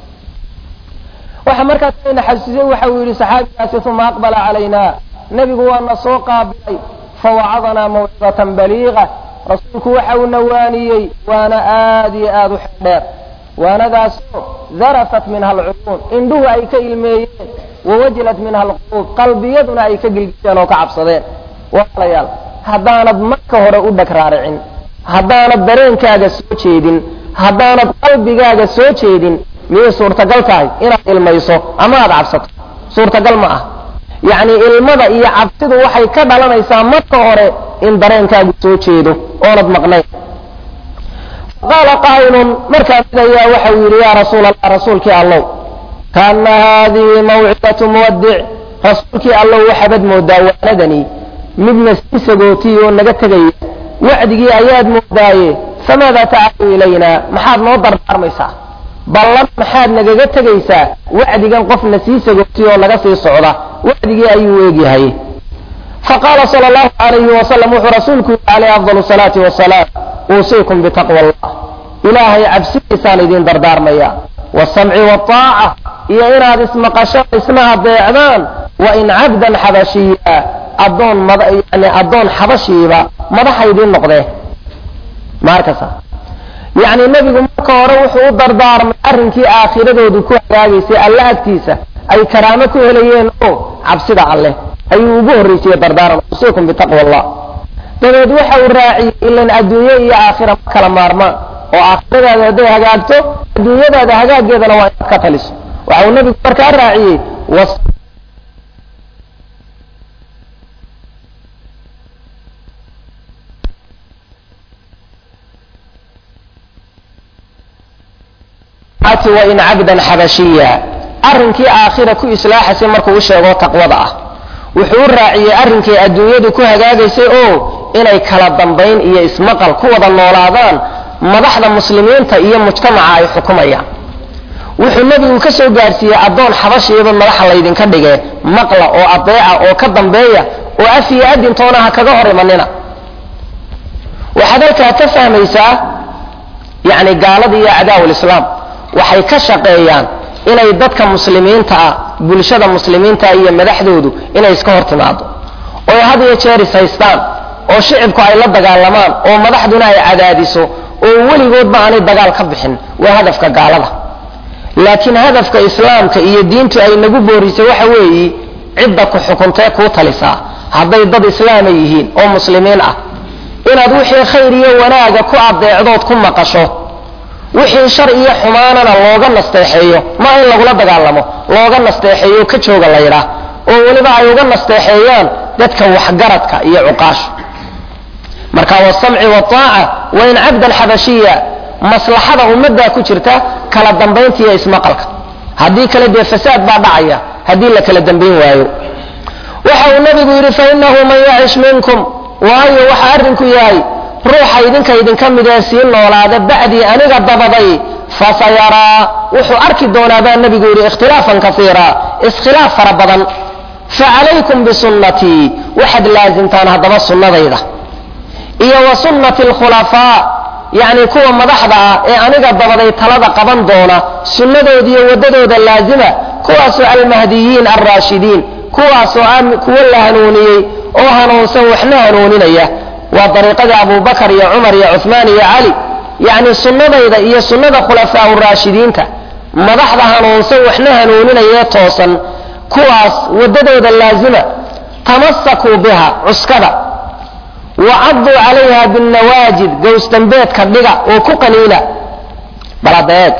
waxa markaas ayna xasuusiyey waxa uu yidhi saxaabigaasi uma aqbala calayna nebigu waana soo qaabilay fawacadanaa mawcidatan baliiqa rasuulku waxa uu nawaaniyey waana aad iyo aad u xeldheer waanadaasoo darafat minha alcuyuun indhuhu ay ka ilmeeyeen wawajilat minha alquluub qalbiyaduna ay ka gilgisheen oo ka cabsadeen walaalayaal haddaanad marka hore u dheg raaricin haddaanad dareenkaaga soo jeedin haddaanad qalbigaaga soo jeedin miyay suurtagal tahay inaad ilmayso ama aad cabsato suurtagal ma ah yacni ilmada iyo cabsidu waxay ka dhalanaysaa marka hore in dareenkaagu soo jeedo oonad maqnayn qaala qaa'ilun markaa mid ayaa waxa uu yidhi yaa rasuul allah rasuulkii allow kaana haadihi mawcidatu muwadic rasuulkii allow waxaabad moodaa waanadani midna sii sagootiy oo naga tegaya wacdigii ayaad moodaaye famaada tacalu ilaynaa maxaad noo dardaarmaysaa ballan maxaad nagaga tegaysaa wacdigan qofna sii sagootiy oo naga sii socda wacdigii ayuu eegyahay faqaala sal allahu alayhi wasalam wuxuu rasuulku yihi calayh afdal salaati wasalaam uusiikum bitaqwa allah ilaahay cabsidiisaan idin dardaarmaya wasamci waaaca iyo inaad ismaqasho isna adeecdaan wain cabdan xabashiya adoon yani addoon xabashiiba madaxa idiin noqdee maarkasa yacni nebigu marka hore wuxuu u dardaarmay arrinkii aakhiradoodu ku hagaagaysay alle agtiisa ay karaamo ku helayeen oo cabsida alleh ayuu ugu horreysiye dardaaran usiikum bitaqwa allah dabeed waxa uu raaciyey ilan adduunye iyo aakhira ma kala maarmaan oo aakhiradaada hadday hagaagto adduunyadaada hagaaggeedana waa inaad ka taliso waxa uu nebigu markaa raaciyey laakhirati wain cabdan xabashiya arrinkii aakhira ku islaaxaysay markuu u sheego taqwada ah wuxuu u raaciyey arrinkay adduunyadu ku hagaagaysay oo inay kala dambayn iyo ismaqal ku wada noolaadaan madaxda muslimiinta iyo mujtamaca ay xukumayaan wuxuu nebigu ka soo gaadhsiiyey addoon xabashiyaba madaxa laydinka dhige maqla oo adeeca oo ka dambeeya oo af iyo adintoona ha kaga hor imanina waxaad halkaa ka fahmaysaa yani gaalada iyo acdaa lislaam waxay ka shaqeeyaan inay dadka muslimiinta ah bulshada muslimiinta iyo madaxdoodu inay iska hor timaado oo had iyo jeer is haystaan oo shicibku ay la dagaalamaan oo madaxduna ay cadaadiso oo weligoodba aanay dagaal ka bixin waa hadafka gaalada laakiin hadafka islaamka iyo diintu ay nagu boorisay waxa weeyi cidda ku xukuntee kuu talisaa hadday dad islaama yihiin oo muslimiin ah inaad wixii khayr iyo wanaaga ku adeecdood ku maqasho wixii shar iyo xumaanana looga nasteexeeyo ma in lagula dagaalamo looga nasteexeeyo ka jooga la yidhaah oo weliba ay uga nasteexeeyaan dadka waxgaradka iyo cuqaasha marka wasamci waaaca wain cabdan xabashiya maslaxada ummaddaa ku jirta kala dambaynta iyo ismaqalka haddii kale dee fasaad baa dhacaya haddii la kala dambayn waayo waxa uu nabigu yidhi fainahu man yacish minkum waayo waxa arrinku yahay ruuxa idinka idinka mid ee sii noolaada bacdii aniga dabaday fasayaraa wuxuu arki doonaa baa nebigu yidhi ikhtilaafan kaiira iskhilaaf fara badan facalaykum bisunnatii waxaad laasimtaan haddaba sunnadayda iyo wa sunnati alkhulafaa yacni kuwa madaxda ah ee aniga dabaday talada qaban doona sunnadoodiiyo waddadooda laazima kuwaasoo almahdiyiin alraashidiin kuwaasoo kuwo la hanuuniyey oo hanuunsan waxna hanuuninaya waa dariiqadii abubakar iyo cumar iyo cuhmaan iyo cali yacni sunnadayda iyo sunnada khulafaa raashidiinta madaxda hanuunsan waxna hanuuninayee toosan kuwaas waddadooda laazima tamasakuu biha cuskada wacaduu calayha binnawaajid gowsdambeedka dhiga oo ku qaniina baladeeg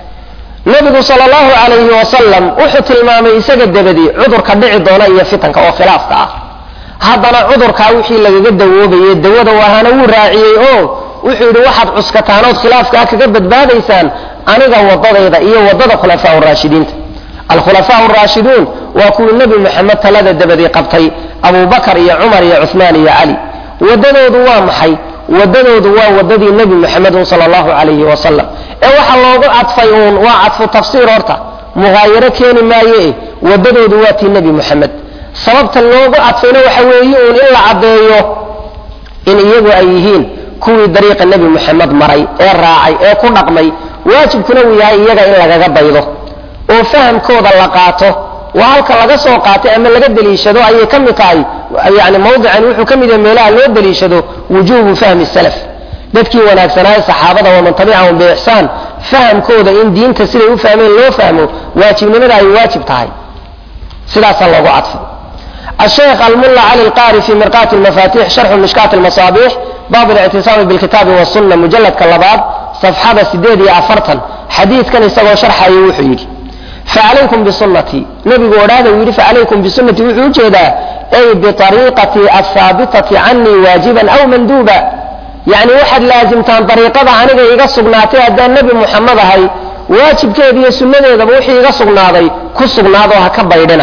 nebigu sal allahu calayhi wasalam wuxuu tilmaamay isaga dabadii cudurka dhici doona iyo fitanka oo khilaafka ah haddana cudurkaa wixii lagaga dawoobayey dawada waahana wuu raaciyey oo wuxuu yidhi waxaad cuskataanood khilaafkaa kaga badbaadaysaan aniga wadadayda iyo wadada khulafaa raashidiinta alkhulafaa raashiduun waa kuwii nebi moxamed talada dabadii qabtay abubakar iyo cumar iyo cuhmaan iyo cali wadadoodu waa maxay wadadoodu waa wadadii nebi moxamedun sal allahu calayhi wasalam ee waxa loogu cadfay uun waa cadfu tafsiir horta muhaayaro keeni maaye wadadoodu waa tii nebi moxamed sababta loogu cadfayna waxa weeye uun in la caddeeyo in iyagu ay yihiin kuwii dariiqa nebi moxamed maray ee raacay ee ku dhaqmay waajibkuna uu yahay iyaga in lagaga daydo oo fahamkooda la qaato waa halka laga soo qaatay ama laga deliishado ayay ka mid tahay yani mawdican wuxuu ka mid yahay meelaha loo deliishado wujuubu fahmi salaf dadkii wanaagsanaaye saxaabada waman tabicahum biixsaan fahamkooda in diinta siday u fahmeen loo fahmo waajibnimada ay waajib tahay sidaasaa loogu cadfay الشيخ الملا علي القاري في مرقاة المفاتيح شرح مشكاة المصابيح باب الاعتصام بالكتاب والسنة مجلد كاللباب صفحة سديد أفرتا حديث كان يسوى شرح يوحي فعليكم بسنتي نبي قولاده ويقول فعليكم بسنتي وحوجه أي بطريقتي الثابتة عني واجبا أو مندوبا يعني واحد لازم تان طريقة عنك يقصق ناتي أدى النبي محمد هاي واجب كيدي سنة إذا بوحي يقصق ناضي كسق ناضوها كبيرنا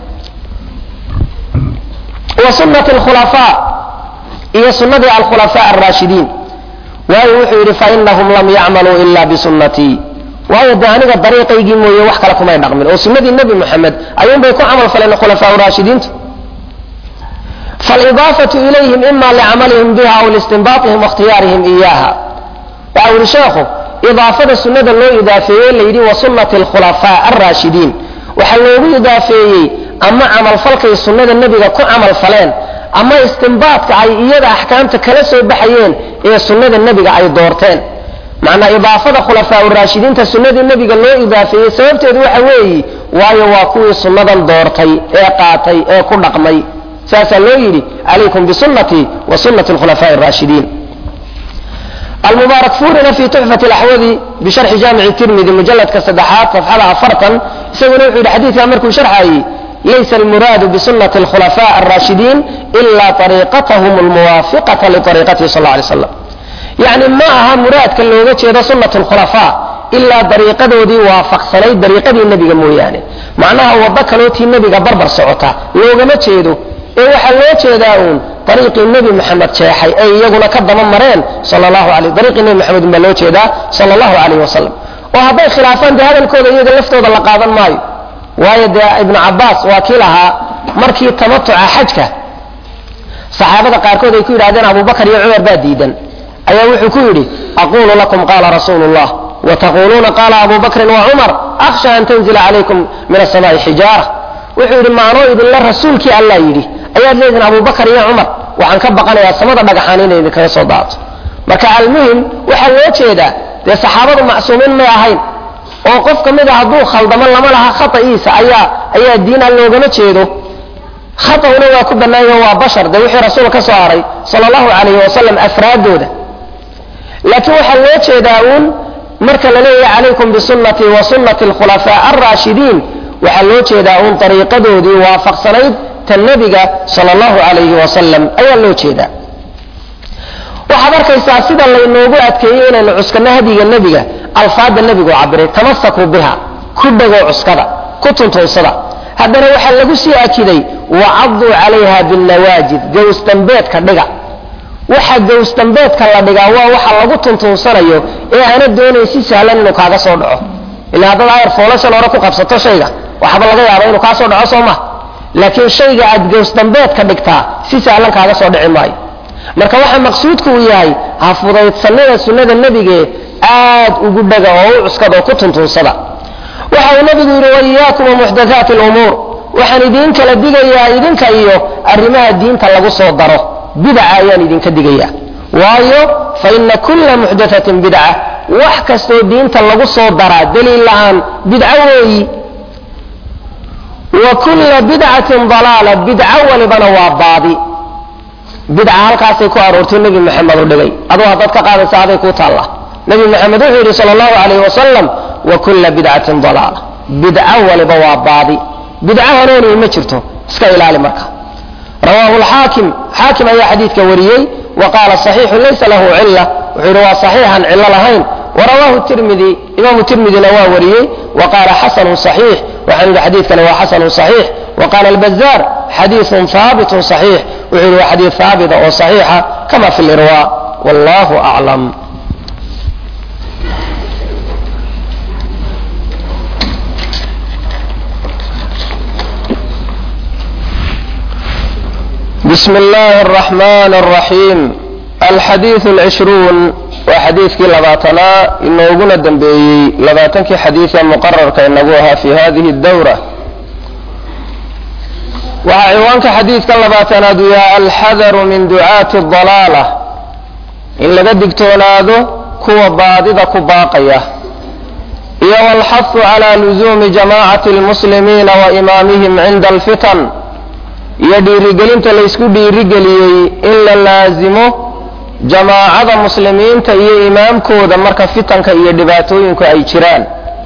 وسنة الخلفاء هي سنة الخلفاء الراشدين وهي وحي فإنهم لم يعملوا إلا بسنتي waayo de aniga dariiqaygii mooye wax kale kumay dhaqmin oo sunnadii nebi moxamed ayuun bay ku camal faleen khulafaa raashidiintu faalidaafatu ilayhim ima licamalihim biha aw liistinbaatihim waاkhtiyaarihim iyaha waxa uri sheekhu idaafada sunnada loo idaafeeyey layidhi wa sunnati alkhulafaa alraashidiin waxaa loogu idaafeeyey ama camalfalkay sunnada nebiga ku camal faleen ama istinbaadka ay iyada axkaamta kala soo baxayeen ee sunnada nebiga ay doorteen macnaa idaafada khulafaa raashidiinta sunnadii nebiga loo idaafeeyey sababteedu waxa weeyi waayo waa kuwii sunnadan doortay ee qaatay ee ku dhaqmay saasaa loo yidhi calaykum bisunnatii wa sunnati alkhulafaa araashidiin المبارك فورنا في تحفة الأحوذي بشرح جامع الترمذي مجلد كصدحات صفحة أفرطا يسوي نوع الحديث أمركم شرحه ليس المراد بسنة الخلفاء الراشدين إلا طريقتهم الموافقة لطريقته صلى الله عليه وسلم يعني ما أها مراد كان لو سنة الخلفاء ilaa dariiqadoodii waafaqsanayd dariiqadii nebiga mooyaane macnaha waddo kalootii nebiga barbar socota loogama jeedo ee waxaa loo jeedaa uun dariiqii nebi maxamed jeexay ay iyaguna ka daba mareen sal allahu alay dariiqii nebi maxamed unbaa loo jeedaa sala allahu calayh wasalam oo hadday khilaafaan dee hadalkooda iyaga laftooda la qaadan maayo waayo dee ibnu cabbaas waa kii lahaa markii tamatuca xajka saxaabada qaarkood ay ku yidhahdeen abubakar iyo cumar baa diidan ayaa wuxuu ku yidhi aquulu lakum qaala rasuulu llah wtaquluuna qaala abu bakrin wa cumar akhsha an tanzila calaykum min asamaai xijaara wuxuu yidhi maanoo idinla rasuulkii allah yidhi ayaad leedihin abubakar iyo cumar waxaan ka baqanayaa samada dhagaxaan inay idinkaga soo daato marka almuhim waxaa loo jeedaa dee saxaabadu macsuumiin may ahayn oo qof ka mid a hadduu khaldamo lama laha khata'iisa ayaa ayaa diina loogama jeedo khata'una waa ku bannaanyo waa bashar dee wixii rasuul ka soo haray sala allahu calayhi wasalam afraadooda laakiin waxaa loo jeedaa uun marka la leeyahay calaykum bisunnatii wa sunnati alkhulafaa alraashidiin waxaa loo jeedaa uun dariiqadoodii waafaqsanayd ta nebiga sala allahu calayhi wasalam ayaa loo jeedaa waxaad arkaysaa sida laynoogu adkeeyey inaynu cuskano hadiga nebiga alfaadda nebigu cabiray tamasakuu biha ku dhegoo cuskada ku tuntunsada haddana waxaa lagu sii akiday wacaduu calayha binnawaajid gowsdambeedka dhiga waxa gowsdambeedka la dhigaa waa waxa lagu tuntunsanayo ee aana doonayn si sahlan inuu kaaga soo dhaco ila haddaad ayar foolashan hore ku qabsato shayga waxba laga yaaba inuu kaa soo dhaco soo ma laakiin shayga aad gowsdambeedka dhigtaa si sahlan kaaga soo dhici maayo marka waxa maqsuudku uu yahay ha fudaydsanida sunnada nebige aad ugu dhaga oo u cuskada oo ku tuntunsada waxa uu nebigu yidhi waiyaakum wamuxdathaati lumuur waxaan idiin kala digayaa idinka iyo arrimaha diinta lagu soo daro bidaca ayaan idinka digayaa waayo fa ina kulla muxdathatin bidca wax kastoo diinta lagu soo daraa daliil lahaan bidco weeyi wa kulla bidcatin dalaala bidco walibana waa baadi bidca halkaasay ku aroortay nebi maxamed u dhigay aduu haddaad ka qaadaysa aday kuu taalla nebi maxamed wuxuu yidhi sala allahu calayh wasalam wa kulla bidcatin dalaala bidco waliba waa baadi bidco hanuuni ma jirto iska ilaali marka rawaahu lxaakim xaakim ayaa xadiidka wariyey wa qaala saxiixu laysa lahu cilla wuxuu yidhi waa saxiixan cillo lahayn warawaahu tirmidi imaamu tirmidina waa wariyey wa qaala xasanun saxiix waxaan yidhi xadiidkani waa xasanun saxiix wa qaala albazaar xadiiثun haabitun صaxiix wuxuu yidhi waa xadiid haabita oo صaxiixa kama fi lirwa wallahu aclam بسم الله الرحمن الرحيم الحديث العشرون وحديث كي لباتنا إنه قلنا دنبي لباتنك حديثا مقرر كأنه في هذه الدورة waxaa ciwaanka xadiidka labaatanaad uu yahay alxadaru min ducaati dalaala in laga digtoonaado kuwa baadida ku baaqaya iyo walxahu calaa luzuumi jamaacati lmuslimiina wa imaamihim cinda alfitan iyo dhiirigelinta laysku dhiirigeliyey in la laasimo jamaacada muslimiinta iyo imaamkooda marka fitanka iyo dhibaatooyinku ay jiraan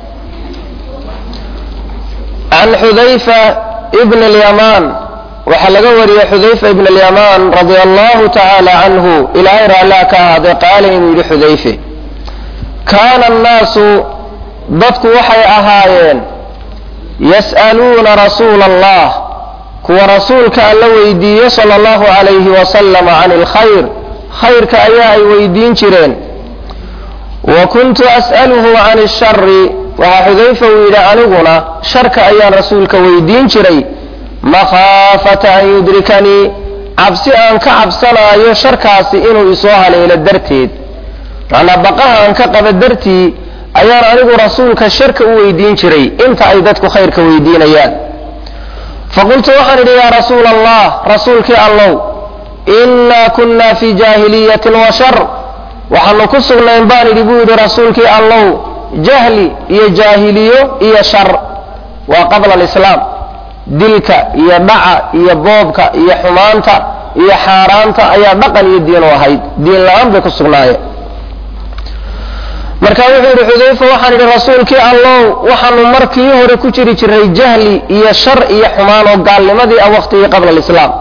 can xudayfa ibn alyamaan waxaa laga wariyey xudayfa ibn alyamaan radia allahu tacaala canhu ilaahay raallaa ka ahaaday qaala inuu yidhi xudayfe kaana annaasu dadku waxay ahaayeen yas'aluuna rasuula allah kuwa rasuulka alla weydiiye sala allahu calayhi wasalam can alkhayr khayrka ayaa ay weydiin jireen wa kuntu as'aluhu can ashari waxaa xudayfa uu yidhi aniguna sharka ayaan rasuulka weydiin jiray makhaafata an yudrikanii cabsi aan ka cabsanaayo sharkaasi inuu isoo haleelo darteed macnaa baqaha aan ka qaba dartii ayaan anigu rasuulka sharka u weydiin jiray inta ay dadku khayrka weydiinayaan faqultu waxaan idhi yaa rasuula allah rasuulkii allow innaa kunnaa fii jaahiliyatin wa shar waxaanu ku sugnayn baan idhi buu yidhi rasuulkii allow jahli iyo jaahiliyo iyo shar waa qabla alislaam dilka iyo dhaca iyo boobka iyo xumaanta iyo xaaraanta ayaa dhaqan iyo diin u ahayd diin la-aan bay ku sugnaayeen marka wuxuu yidhi xudayfa waxaan idhi rasuulkii allow waxaanu markii hore ku jiri jiray jahli iyo shar iyo xumaan oo gaalnimadii ah waqtigii qabla alislaam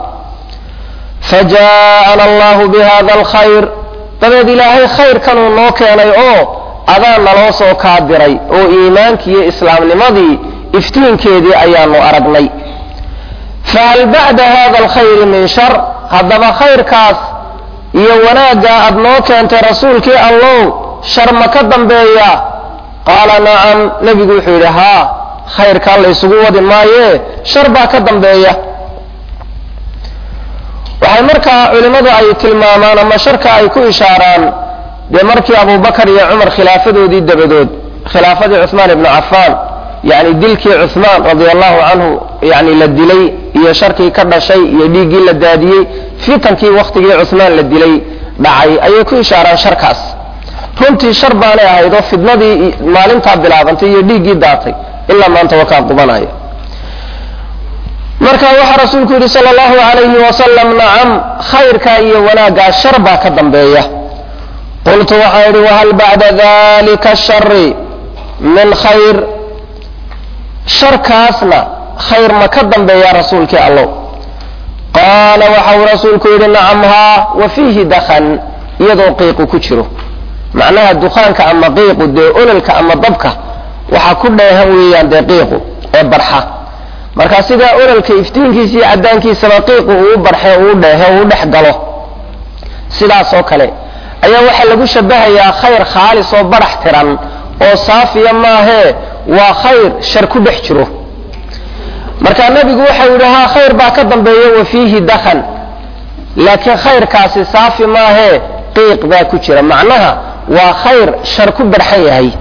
fajaa'ana allahu bihada alkhayr dabeed ilaahay khayrkanuu noo keenay oo adaa naloo soo kaa diray oo iimaankii iyo islaamnimadii iftiinkeedii ayaanu aragnay fahal bacda hada alkhayri min shar haddaba khayrkaas iyo wanaaggaa aad noo keentay rasuulkii allow shar ma ka dambeeya qaala nacam nebigu wuxuu yidhi haa khayrkaa la ysugu wadi maayee shar baa ka dambeeya waxay markaa culimmadu ay tilmaamaan ama sharka ay ku ishaaraan dee markii abubakar iyo cumar khilaafadoodii dabadood khilaafadii cuhmaan ibnu cafaan yani dilkii cuhmaan radia allahu canhu yani la dilay iyo sharkii ka dhashay iyo dhiiggii la daadiyey fitankii waktigii cuhmaan la dilay dhacay ayay ku ishaaraan sharkaas runtii shar baanay ahayd oo fidnadii maalintaa bilaabantay iyo dhiiggii daatay ilaa maanta wakaa qubanaya marka waxaa rasuulku yidhi sal allahu alayhi wasalam nacam khayrkaa iyo wanaaggaa shar baa ka dambeeya qultu waxaan yidhi wahal bacda dalika shari min khayr sharkaasna khayr ma ka dambeeya rasuulkii allow qaala waxau rasuulku yidhi nacam haa wa fiihi dakhan iyadoo qiiqu ku jiro macnaha dukaanka ama qiiqu dee ololka ama dabka waxaa ku dheehan weeyaan dee qiiqu ee barxa marka sidaa ololka iftiinkiisa iyo caddaankiisaba qiiqu uu barxe uu dheehe uu dhex galo sidaas oo kale ayaa waxaa lagu shabahayaa khayr khaalis oo barax tiran oo saafiya maahee waa khayr shar ku dhex jiro marka nebigu waxau yidhi haa khayr baa ka dambeeya wa fiihi dakhan laakiin khayrkaasi saafi maahee qiiq baa ku jira macnaha waa khayr shar ku barxan yahay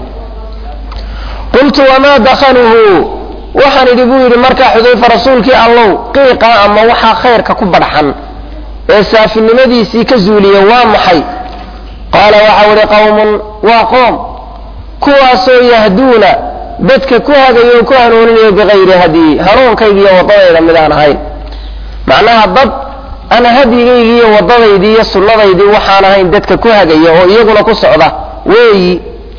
qultu wamaa dakhanuhu waxaan idhi buu yidhi markaa xudayfa rasuulkii allow qiiqa ama waxaa khayrka ku barxan ee saafinimadiisii ka zuuliya waa maxay qaala waxau idhi qawmun waa qoom kuwaasoo yahduuna dadka ku hagayo o ku hanuuninayo bikayri hadyi hanuunkaygi iyo waddadayda midaan ahayn macnaha dad aan hadyigaygi iyo waddadaydii iyo sunnadaydii waxaan ahayn dadka ku hagaya oo iyaguna ku socda weeyi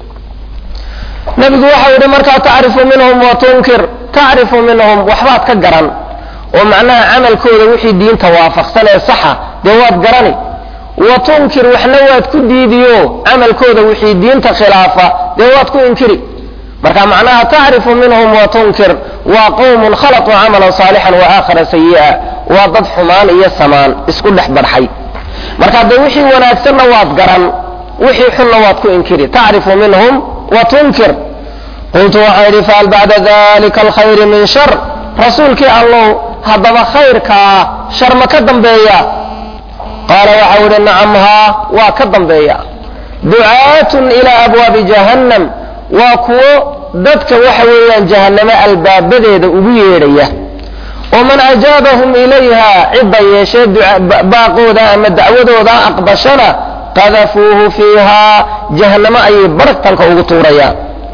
nabigu waxau yidhi markaa tacrifu minhum wa tunkir tacrifu minhum waxbaad ka garan oo macnaha camalkooda wixii diinta waafaqsan ee saxa dee waad garani wa tunkir waxna waad ku diidiyo camalkooda wixii diinta khilaafa dee waad ku inkiri marka macnaha tacrifu minhum wa tunkir waa qowmun khalaquu camalan saalixan wa aakhara sayi'a waa dad xumaan iyo samaan isku dhex barxay marka dee wixii wanaagsanna waad garan wixii xunna waad ku inkiri tacrifu minhum wa tunkir qultu waxaan yidhi fahal bacda dalika alkhayri min shar rasuulkii allow haddaba khayrkaa shar ma ka dambeeya qaala waxau yidhi nacam haa waa ka dambeeya ducaatun ilaa abwaabi jahannam waa kuwo dadka waxa weeyaan jahannamo albaabadeeda ugu yeedhaya oo man ajaabahum ilayha cidda yeeshee baaqooda ama dacwadooda aqbashana qadafuuhu fiihaa jahannamo ayay baragtanka ugu tuurayaan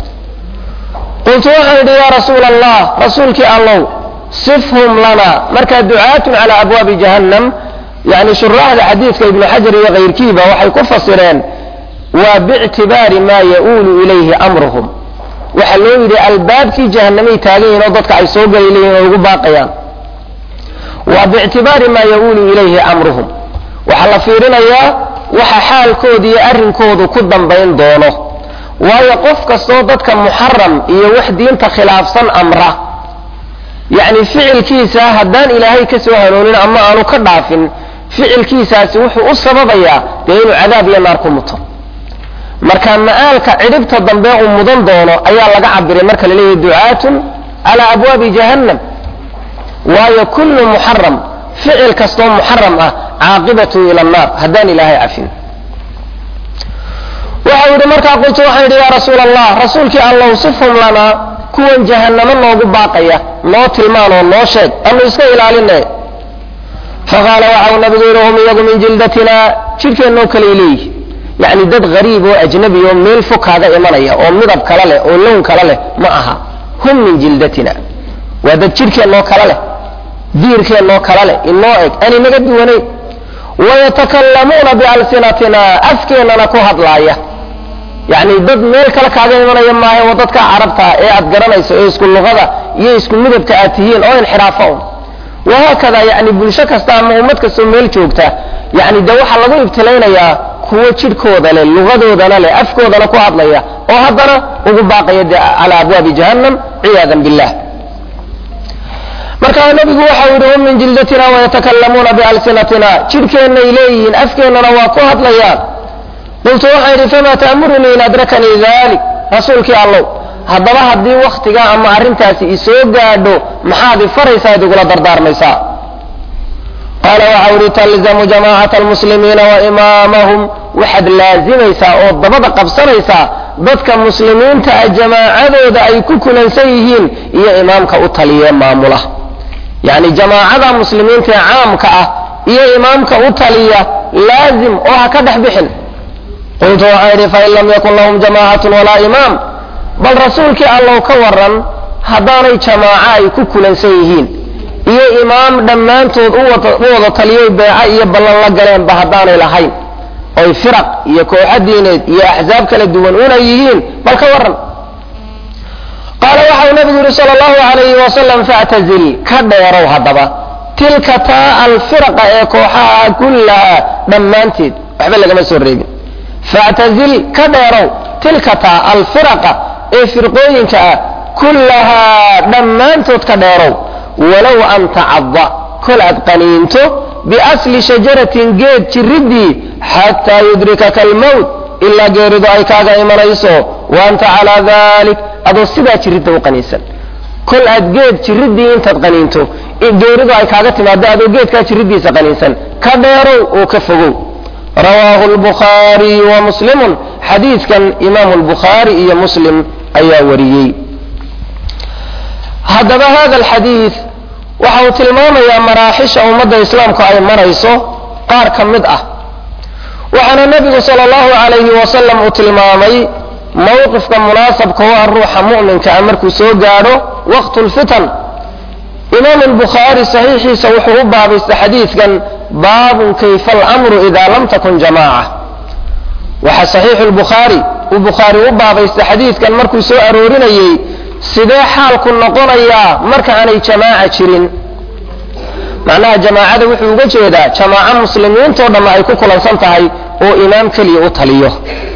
qultu waxaan idhi yaa rasuula allah rasuulkii allow sifhum lana marka ducaatun calaa abwaabi jahannam yani shuraaxda xadiidka ibnu xajar iyo kayrkiiba waxay ku fasireen waa biictibaari maa ya-uulu ilayhi amruhum waxaa loo yidhi albaabkii jahanamay taagan yihin oo dadka ay soo gali leeyihin oo ugu baaqayaan waa biictibaari maa ya-uulu ilayhi amruhum waxaa la fiirinayaa waxa xaalkooda iyo arrinkoodu ku dambayn doono waayo qof kastoo dadka muxaram iyo wax diinta khilaafsan amra yacni ficilkiisa haddaan ilaahay ka soo hanoonin ama aanu ka dhaafin ficilkiisaasi wuxuu u sababayaa dee inuu cadaab iyo naar ku muto marka ma'aalka cidhibta dambe uu mudan doono ayaa laga cabiray marka la leeyahy ducaatun calaa abwaabi jahannam waayo kullu muxaram ficil kastoo muxaram ah caaqibatu ila annaar haddaan ilaahay cafin waxau yidhi markaa qultu waxaan yidhi yaa rasuula allah rasuulkii allow sifhum lanaa kuwan jahannamo noogu baaqaya noo tilmaan oo noo sheeg anu iska ilaaline faqaala waxau nabigu yidhi hum iyagu min jildatina jidhkeennoo kaley leeyihi yacni dad hariib oo ajnabi oo meel fog kaaga imanaya oo midab kala leh oo lown kala leh ma aha hum min jildatina waa dad jidhkeennoo kala leh diirkeennoo kala leh inoo eg ani naga duwanayn wayatakallamuuna bialsinatina afkeennana ku hadlaaya yacni dad meel kale kaaga imanaya maaha waa dadka carabta ee aad garanayso ee isku luqada iyo isku midabka aad tihiin oo inxiraafa un wahaakada yani bulsho kasta ama ummad kastoo meel joogta yani de waxaa lagu ibtilaynayaa kuwo jidhkooda leh lugadoodana leh afkoodana ku hadlaya oo haddana ugu baaqaya dee calaa abwaabi jahannam ciyaadan billah markaa nebigu waxau yidhi hum min jildatina wayatakallamuuna bialsinatina jidhkeennay leeyihiin afkeennana waa ku hadlayaan qultu waxaan yidhi famaa ta'murunii in adrakanii dalik rasuulkii allow haddaba haddii wakhtiga ama arrintaasi isoo gaadho maxaad ifaraysaa id igula dardaarmaysaa qaala waxau yidhi talzamu jamaacata almuslimiina wa imaamahum waxaad laazimaysaa oo dabada qabsanaysaa dadka muslimiinta ah jamaacadooda ay ku kulansan yihiin iyo imaamka u taliye maamula yacni jamaacada muslimiinta ee caamka ah iyo imaamka u taliya laazim oo ha ka dhex bixin qultu waxaan yidhi fain lam yakun lahum jamaacatun walaa imaam bal rasuulkii allow ka waran haddaanay jamaaco ay ku kulansan yihiin iyo imaam dhammaantood u wada taliyay beeca iyo ballan la galeenba haddaanay lahayn oy firaq iyo kooxo diineed iyo axsaab kala duwan una yihiin bal ka waran qaala waxau nabigu yihi sal allahu alayhi wasalam factazil ka dheerow haddaba tilka taa alfiraqa ee kooxaha kullaha dhammaanteed waxba lagama soo reebin factazil ka dheerow tilka taa alfiraqa ee firqooyinka ah kullahaa dhammaantood ka dheerow walow an tacada kol aad qaniinto biasli shajaratin geed jiridii xataa yudrikaka almowt ilaa geeridu ay kaaga imanayso wa anta calaa dalik adoo sidaa jiridda u qaniinsan kol aad geed jiridii intaad qaniinto geeridu ay kaaga timaado adoo geedkaa jiridiisa qaniinsan ka dheerow oo ka fogow rawaahu lbukhaariyu wa muslimun xadiidkan imaamu lbukhaari iyo muslim ayaa wariyey haddaba hada alxadiid waxa uu tilmaamayaa maraaxisha ummadda islaamku ay marayso qaar ka mid ah waxaana nebigu sala allahu calayhi wasalam uu tilmaamay mowqifka munaasabka u ah ruuxa mu'minka ah markuu soo gaadho waqtu lfitan imaam albukhaari saxiixiisa wuxuu u baabaystay xadiidkan baabun kayfa alamru idaa lam takun jamaaca waxa saxiixu lbukhaari uu bukhaari u baabaystay xadiidkan markuu soo aroorinayey sidee xaalku noqonayaa marka aanay jamaaca jirin macnaha jamaacada wuxuu uga jeedaa jamaaco muslimiintoo dhamma ay ku kulansan tahay oo imaam keliya u taliyo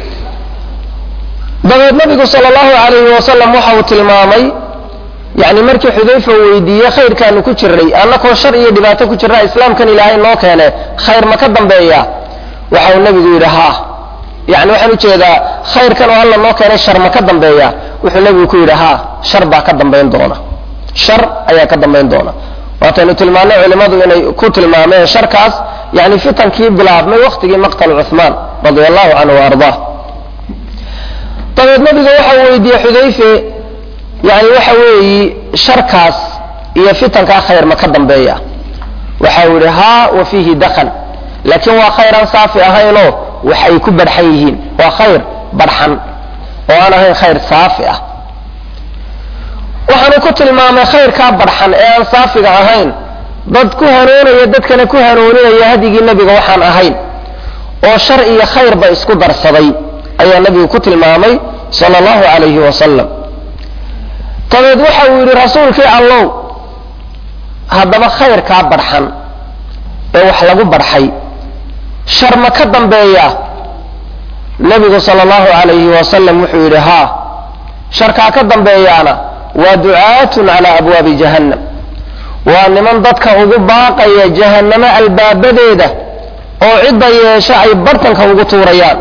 dabeed nabigu sal allahu alayhi wasalam waxa uu tilmaamay yani markii xudayfa weydiiye khayrkaanu ku jiray annakoo shar iyo dhibaato ku jirra islaamkan ilaahay noo keene khayr ma ka dambeeya waxa uu nabigu yidhi ha yani waxaan ujeedaa khayrkan oo alla noo keenay shar ma ka dambeeya wuxuu nabigu ku yidhi ha shar baa ka dambayn doona shar ayaa ka dambayn doona waataynu tilmaanay culimmadu inay ku tilmaameen sharkaas yani fitankii bilaabmay waktigii maqtal cuhmaan radia allahu canhu wa ardaa dabeed nabiga waxa weydiiyey xudayfe yani waxa weeyi sharkaas iyo fitankaa khayr ma ka dambeeya waxa uu yihi ha wa fiihi dakan laakiin waa khayraan saafi ahaynoo wax ay ku barxan yihiin waa khayr barxan oo aan ahayn khayr saafi ah waxaanu ku tilmaamay khayrkaa barxan ee aan saafiga ahayn dad ku hanuunaya dadkana ku hanuuninaya hadigii nebiga waxaan ahayn oo shar iyo khayrba isku darsaday ayaa nebigu ku tilmaamay sala allahu calayhi wasalam dabeed waxa uu yidhi rasuulkii allow haddaba khayrkaa barxan ee wax lagu barxay shar ma ka dambeeya nebigu sala allahu calayhi wasalam wuxuu yidhi haa sharkaa ka dambeeyaana waa ducaatun calaa abwaabi jahannam waa niman dadka ugu baaqaya jahannamo albaabadeeda oo cidda yeesha ay bartanka ugu tuurayaan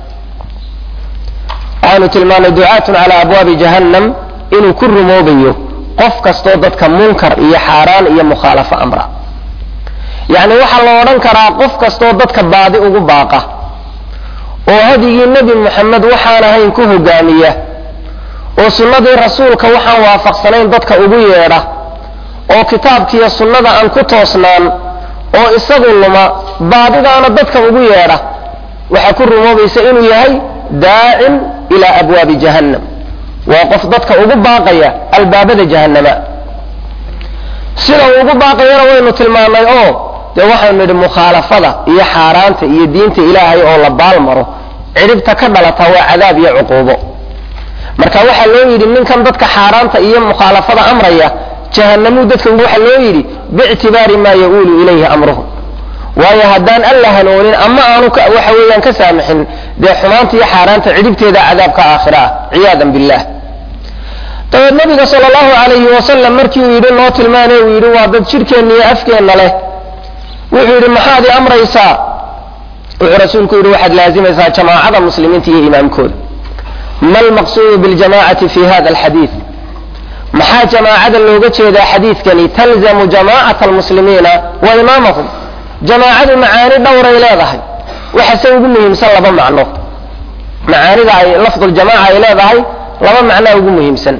waxaanu tilmaanay ducaatun calaa abwaabi jahannam inuu ku rumoobayo qof kastoo dadka munkar iyo xaaraan iyo mukhaalafo amra yacni waxaa la odhan karaa qof kastoo dadka baadi ugu baaqa oo hadigii nebi moxamed waxaan ahayn ku hogaamiya oo sunnadii rasuulka waxaan waafaqsanayn dadka ugu yeedha oo kitaabkiiyo sunnada aan ku toosnaan oo isagu luma baadidaana dadka ugu yeedha waxaa ku rumoobaysa inuu yahay daacin ilaa abwaabi jahannam waa qof dadka ugu baaqaya albaabada jahannama sida uu ugu baaqayana waynu tilmaanay oo dee waxaynu nidhi mukhaalafada iyo xaaraanta iyo diinta ilaahay oo la baalmaro cidhibta ka dhalata waa cadaab iyo cuquubo marka waxaa loo yidhi ninkan dadka xaaraanta iyo mukhaalafada amraya jahanamuu dadka waxa loo yidhi biictibaari maa ya-uulu ilayhi amruhum waayo haddaan alla hanoonin ama aanu waxa weeyaan ka saamixin dee xumaanta iyo xaaraanta cidhibteeda cadaabka aakhira ah ciyaadan billah dabeed nabiga sala allahu calayhi wasalam markii uu yidhi noo tilmaane uu yidhi waa dad jidhkeenna iyo afkeenna leh wuxuu yidhi maxaad i amraysaa wuxuu rasuulku yidhi waxaad laazimaysaa jamaacada muslimiinta iyo imaamkooda ma almaqsuudu biljamacati fi hada alxadiid maxaa jamaacada looga jeedaa xadiidkani talzamu jamaacata almuslimiina wa imaamahum jamaacadu macaani dhowray leedahay waxase ugu muhiimsan laba macno macaanida ay lafduljamaca ay leedahay laba macnoa ugu muhiimsan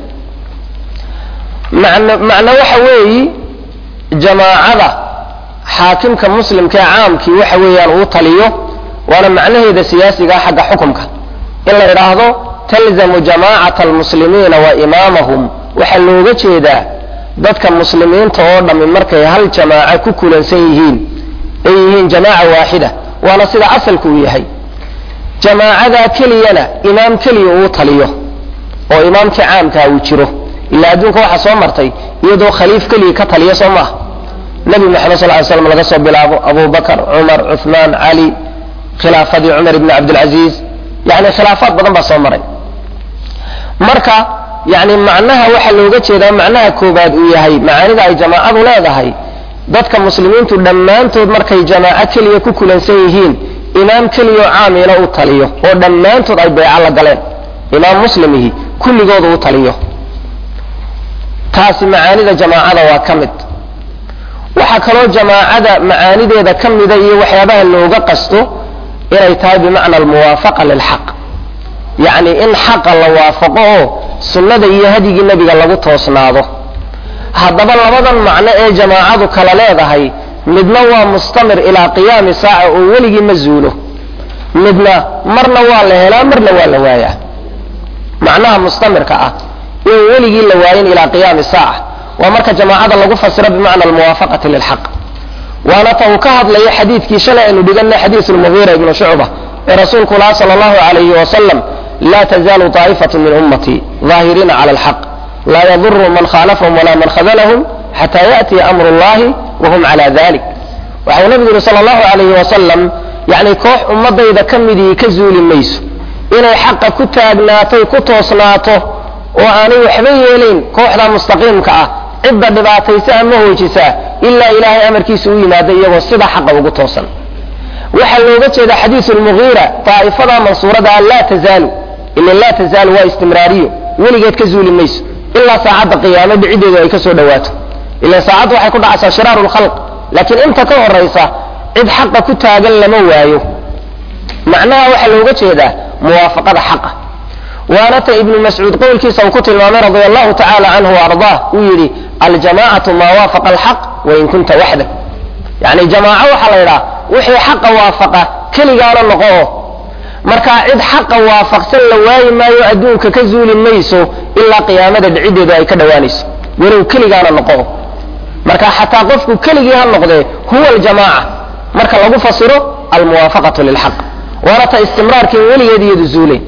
macno macno waxa weeyi jamaacada xaakimka muslimka ee caamkii waxa weeyaan uu taliyo waana macnaheeda siyaasiga xagga xukumka in la idhaahdo talzamu jamaacata almuslimiina wa imaamahum waxaa looga jeedaa dadka muslimiinta oo dhammi markay hal jamaaco ku kulansan yihiin ay yihiin jamaaca waaxida waana sida asalku uu yahay jamaacadaa keliyana imaam keliya uu taliyo oo imaamkii caamkaa uu jiro ilaa adduunka waxaa soo martay iyadoo khaliif keliya ka taliya soo maaha nabi maxamed sal ly slam laga soo bilaabo abu bakr cumar cuثmaan cali khilaafadii cumar ibni cabdilcaziiz yani khilaafaad badan baa soo maray marka yani macnaha waxaa looga jeedaa macnaha koobaad uu yahay macaanida ay jamaacadu leedahay dadka muslimiintu dhammaantood markay jamaaco keliya ku kulansan yihiin imaam keliyaoo caamina u taliyo oo dhammaantood ay beeco la galeen imaam muslimihi kulligooda u taliyo taasi macaanida jamaacada waa ka mid waxaa kaloo jamaacada macaanideeda ka mida iyo waxyaabaha looga qasto inay tahay bimacna almuwaafaqa lilxaq yacni in xaqa la waafaqo oo sunnada iyo hadyigii nebiga lagu toosnaado haddaba labadan macno ee jamaacadu kala leedahay midna waa mustamir ilaa qiyaami saaca oo weligii ma zuulo midna marna waa la helaa marna waa la waayaa macnaha mustamirka ah in weligii la waayin ilaa qiyaami saaca waa marka jamaacada lagu fasiro bimacna almuwaafaqati lilxaq waana ta uu ka hadlayo xadiidkii shalay aynu dhiganay xadiisu lmugiira ibnu shucba ee rasuulku laha sala allahu calayhi wasalam laa tazaalu taa'ifatu min ummatii daahiriina cala alxaq laa yaduru man khaalafahum walaa man khadalahum xataa yaأtiya amru اllahi wahum cala dalik waxau nabigu yihi sala allahu calayhi wasalam yacni koox ummadayda ka midii ka zuuli mayso inay xaqa ku taagnaatoy ku toosnaato oo aanay waxba yeelayn kooxda mustaqiimka ah cidda dhibaataysa ama hoojisaa ilaa ilaahay amarkiisa u yimaada iyagoo sida xaqa ugu toosan waxaa looga jeeda xadiisu lmugiira daa'ifada mansuurada laa tazaalu ila laa tazaalu waa istimraariyo weligeed ka zuuli mayso ilaa saacadda qiyaamo dhiciddeedu ay ka soo dhawaato ila saacaddu waxay ku dhacaysaa shiraaru lkhalq laakiin inta ka horaysa cid xaqa ku taagan lama waayo macnaha waxaa looga jeedaa muwaafaqada xaqa waana ta ibnu mascuud qowlkiisa uu ku tilmaamay radia allahu tacala canhu waardaah uu yidhi aljamacatu maa waafaqa alxaq wain kunta waxdak yani jamaaco waxaa la yidhaha wixii xaqa waafaqa keligaana noqo o markaa cid xaqa waafaqsan la waayi maayo adduunka ka zuuli mayso ilaa qiyaamada dhiciddeedu ay ka dhowaanayso walow keligaana noqo marka xataa qofku keligii ha noqdee huwa aljamaaca marka lagu fasiro almuwaafaqatu lilxaq waana ta istimraarkiin weligeed iyadu zuuleen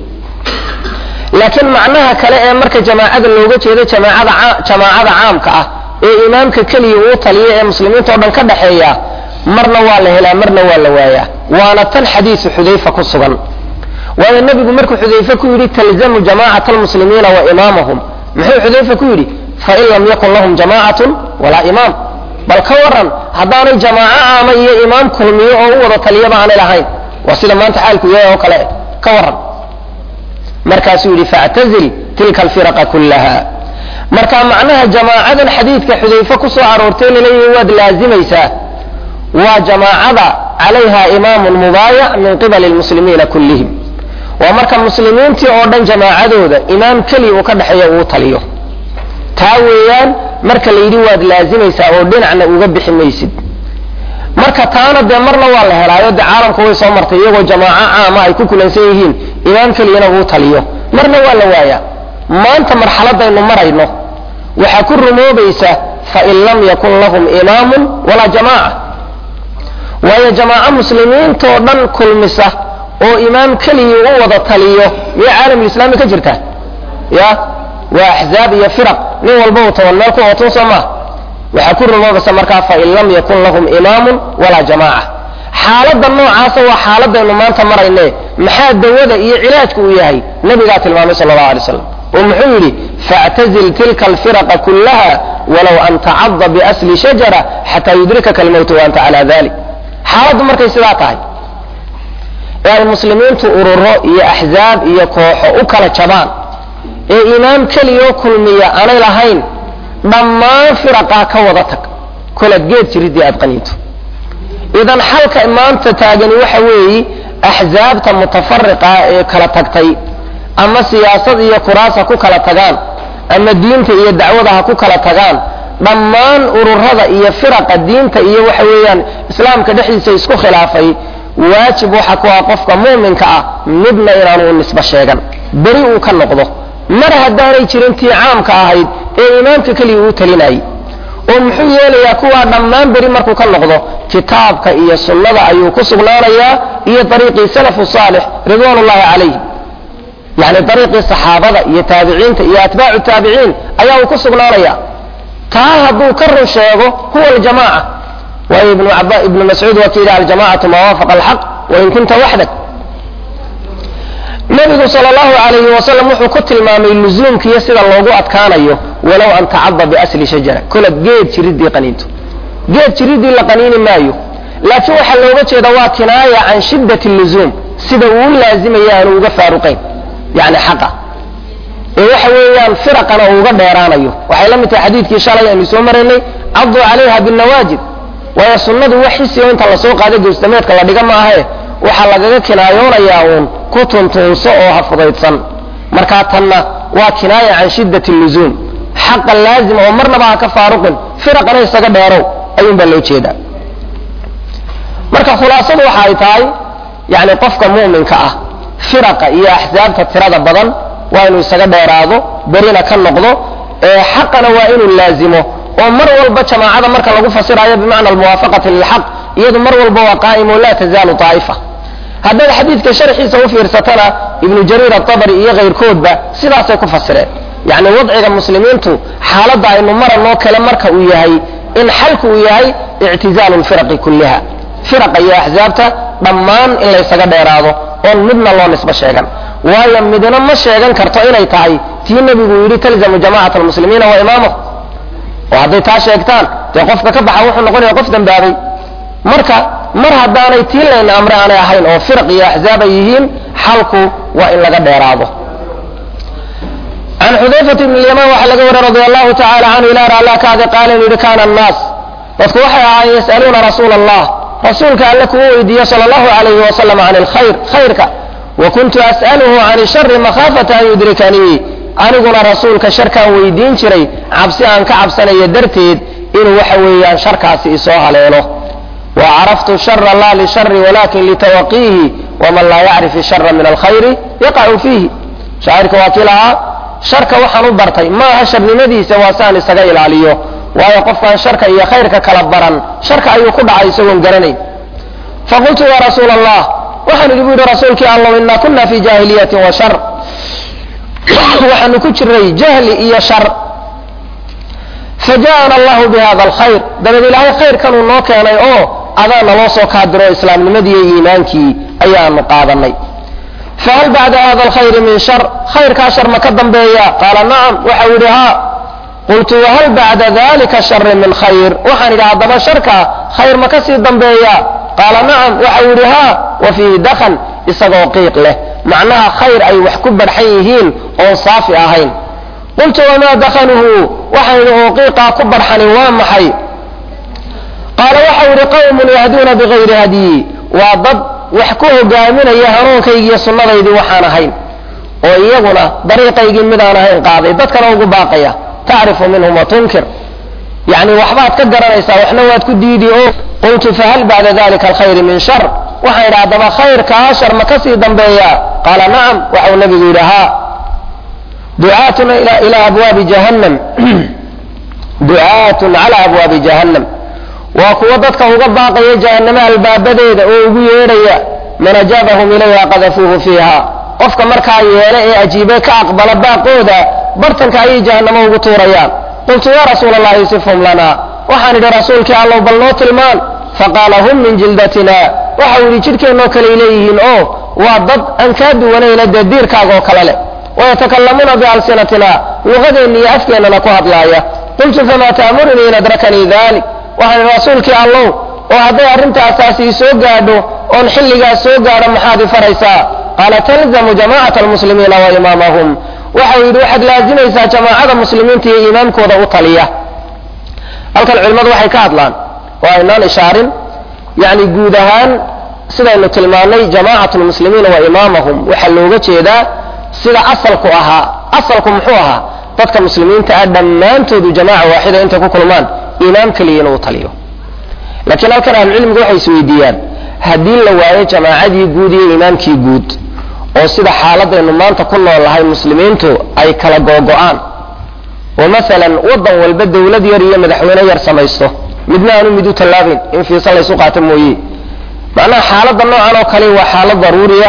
laakiin macnaha kale ee marka jamaacada looga jeedo jamaacada caamka ah ee imaamka keliya uu taliya ee muslimiinta o dhan ka dhaxeeya marna waa la helaa marna waa la waayaa waana tan xadiisu xudayfa ku sugan waayo nebigu markuu xudayfe ku yidhi talzamu jamaacata almuslimiina wa imaamahum muxuu xudayfe ku yidhi fain lam yakun lahum jamaacatun walaa imaam bal ka waran haddaanay jamaaco caama iyo imaam kulmiyo oo u wada taliyaba aanay lahayn waa sida maanta xaalku yahay oo kale ka waran markaasuu yidhi factazil tilka alfiraqa kullaha marka macnaha jamaacadan xadiidka xudayfe ku soo aroortay laleeyahi waad laazimaysaa waa jamaacada calayha imaamun mubaayac min qibali lmuslimiina kullihim waa marka muslimiintii oo dhan jamaacadooda imaam keliya uu ka dhexeeya uu taliyo taa weeyaan marka la yidhi waad laazimaysaa oo dhinacna uga bixi maysid marka taana dee marna waa la helaayo dee caalamka way soo martay iyagoo jamaaco caama ay ku kulansan yihiin imaam keliyana uu taliyo marna waa la waayaa maanta marxaladaynu marayno waxaa ku rumoobaysa fain lam yakun lahum imaamun walaa jamaaca waayo jamaaco muslimiintoo dhan kulmisa oo imaam keligii u wada taliyo miya caalamulislaami ka jirta ya waa axzaab iyo firaq nin walba uu toban meel ku ootun soo maha waxaa ku rumoobaysa markaa fain lam yakun lahum imaamun walaa jamaaca xaaladda noocaasa waa xaaladaynu maanta marayne maxaa dawada iyo cilaajku uu yahay nabigaa tilmaamay sala allahu alay slam oo muxuu yidhi faactazil tilka alfiraqa kullaha walow an tacada biasli shajara xataa yudrikaka almowtu wa anta calaa dalik xaaladdu markay sidaa tahay ee ay muslimiintu ururo iyo axzaab iyo kooxo u kala jabaan ee imaam keliyoo kulmiya aanay lahayn dhammaan firaqaa ka wada tag kolaad geed jiridii aad qaniinto idan xalka maanta taagani waxa weeyi axzaabta mutafariqa ee kala tagtay ama siyaasad iyo kuraas ha ku kala tagaan ama diinta iyo dacwada ha ku kala tagaan dhammaan ururada iyo firaqa diinta iyo waxa weeyaan islaamka dhexdiisa isku khilaafay waajib waxa ku ah qofka muuminka ah midna inaanu u nisbo sheegan beri uu ka noqdo mar haddaanay jirin tii caamka ahayd ee imaamka keliya uu talinayay oo muxuu yeelayaa kuwaa dhammaan beri markuu ka noqdo kitaabka iyo sunnada ayuu ku sugnaanayaa iyo dariiqii salafu saalix ridwaan ullahi calayhim yani dariiqii saxaabada iyo taabiciinta iyo atbaacu taabiciin ayaa uu ku sugnaanaya taa hadduu ka run sheego huwa aljamaaca waayo ibnu mascuud waa ka yidhi aljamacatu maa waafaqa alxaq wain kunta waxdak nabigu sal allahu alayhi wasalam wuxuu ku tilmaamay luzuumkiiyo sida loogu adkaanayo walow an tacada biasli shajara kola geed jiridii qaniinto geed jiridii la qaniini maayo laakiin waxaa looga jeeda waa kinaaya can shiddati luzuum sida uu laazimaya aanu uga faaruqayn yani xaqa ee waxa weeyaan firaqana uu uga dheeraanayo waxay la mid tahay xadiidkii shalay aynu soo maraynay caduu calayha binnawaajid waayo sunnadu wax xisiyo inta lasoo qaada gowstameedka la dhiga ma ahe waxaa lagaga kinaayoonayaa uun ku tuntuunso oo ha fudaydsan markaa tanna waa kinaaya can shiddati luzuum xaqa laazim oo marnaba ha ka faaruqin firaqana isaga dheerow ayuunbaa loo jeedaa marka khulaasadu waxa ay tahay yani qofka mu'minka ah firaqa iyo axsaabta tirada badan waa inuu isaga dheeraado berina ka noqdo ee xaqana waa inuu laazimo oo mar walba jamaacada marka lagu fasirayo bimacna almuwaafaqati lilxaq iyadu mar walba waa qaa'imo laa tazaalu daa'ifa haddaad xadiidka sharxiisa u fiirsatana ibnu jariir atabari iyo kayrkoodba sidaasay ku fasireen yacni wadciga muslimiintu xaaladda aynu maranoo kale marka uu yahay in xalku uu yahay ictizaalu lfiraqi kulliha firaqa iyo axsaabta dhammaan in laysaga dheeraado oon midna loo nisbo sheegan waayo midna ma sheegan karto inay tahay tii nebigu yidhi talzamu jamacat almuslimiina wa imaamahu oo hadday taa sheegtaan dee qofka ka baxa wuxuu noqonaya qof dambaabay marka mar haddaanay tii layna amre aanay ahayn oo firaq iyo axzaab ay yihiin xalku waa in laga dheeraado can xudayfata ibn lyamaan waxaa laga wariy radi allahu tacala canhu ilaa raalla kaadi qaala inuu yidhi kana annaas dadku waxay ahaayeen yas'aluuna rasuula allah rasuulka alle kugu weydiiye sala allahu alayhi wasalam can alkhayr khayrka wa kuntu as'aluhu can shari makhaafata an yudrikanii aniguna rasuulka sharkaan weydiin jiray cabsi aan ka cabsanayo darteed inuu waxa weeyaan sharkaasi isoo haleelo wa caraftu shara laa lishari walakin litawaqiihi waman laa yacrif ishara min alkhayri yaqacu fiihi shaacirka waa kii lahaa sharka waxaan u bartay maaha sharnimadiisa waa saan isaga ilaaliyo waayo qofkaan sharka iyo khayrka kala baran sharka ayuu ku dhacay isagoon garanayn faqultu ya rasuul allah waxaan idhi bu yidhi rasuulkii allow inaa kuna fi jaahiliyatin wa shar waxaanu ku jiray jahli iyo shar faja'ana allahu bihada alkhayr dabeed ilaahay khayrkanuu noo keenay oo adaa naloo soo kaadiro islaamnimadii iyo iimaankii ayaanu qaadanay fahal bacda hada alkhayri min shar khayrkaa shar ma ka dambeeya qaala nacam waxau yidhi haa qultu wahal bacda dalika shari min khayr waxaan idhi haddaba sharka khayr ma ka sii dambeeya qaala nacam waxau yidhi haa wa fiihi dakan isagoo qiiq leh macnaha khayr ay wax ku barxan yihiin oon saafi ahayn qultu wamaa dakanuhu waxaan idhi oo qiiqaa ku barxani waa maxay qaala waxau yidhi qawmun yahduuna bigayri hadyi waa dad wax ku hogaaminaya hanuunkaygiiyo sunnadaydii waxaan ahayn oo iyaguna dariiqaygii midaan ahayn qaaday dadkana ugu baaqaya tacrifu minhum wa tunkir yani waxbaad ka garanaysaa waxna waad ku diidi o qultu fahal bacda dalika alkhayri min shar waxaan idhi haddaba khayrkaa shar ma kasii dambeeya qaala nacam waxau nabigu yidhi haa ducaatuna ilaa abwaabi jahannam ducaatun cala abwaabi jahannam waa kuwo dadka uga baaqaya jahannamo albaabadeeda oo ugu yeedhaya man ajaabahum ilayha qadafuuhu fiiha qofka markaa yeele ee ajiibe ka aqbala baaqooda bartanka ayay jahannamo ugu tuurayaan qultu ya rasuula allahi sifhum lana waxaan idhi rasuulkii allow bal noo tilmaan faqaala hum min jildatina waxau yidhi jidhkeennoo kaley leeyihiin oo waa dad aan kaa duwanayna dee diirkaaga oo kale leh wayatakallamuuna bialsinatina luqadeenna iyo afkeennana ku hadlaaya qultu famaa ta'murunii in adrakanii dalik waxaan rasuulkii allow oo hadday arrintaasaasi i soo gaadho oon xilligaas soo gaadho maxaad i faraysaa qaala talzamu jamaacata almuslimiina wa imaamahum waxau yidhi waxaad laazimaysaa jamaacada muslimiinta iyo imaamkooda u taliya halkan culimmadu waxay ka hadlaan oo aynaan ishaarin yani guud ahaan sidaynu tilmaannay jamaacatu lmuslimiina wa imaamahum waxaa looga jeedaa sida asalku ahaa asalku muxuu ahaa dadka muslimiinta ah dhammaantoodu jamaaca waaxida intay ku kulmaan imaam keliya inuu taliyo laakiin halkan ahlucilmigu waxay isweydiiyaan haddii la waayo jamaacadii guud iyo imaamkii guud oo sida xaaladaynu maanta ku nool lahay muslimiintu ay kala googo-aan oo masalan waddan walba dawlad yar iyo madaxweyne yar samaysto midna aanu mid u tallaabayn in fiisa laysu qaato mooye macnaha xaaladda noocan oo kale waa xaalad daruuriya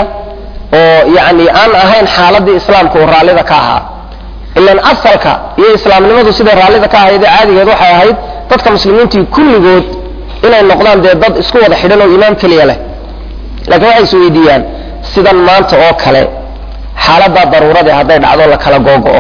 oo yacni aan ahayn xaaladii islaamka uu raallida ka ahaa ilan asalka iyo islaamnimadu siday raallida ka ahayd ee caadigeed waxay ahayd dadka muslimiintii kulligood inay noqdaan dee dad isku wada xidhan oo imaam keliya leh laakiin waxay is weydiiyaan sidan maanta oo kale xaaladdaa daruurade hadday dhacdo la kala googo'o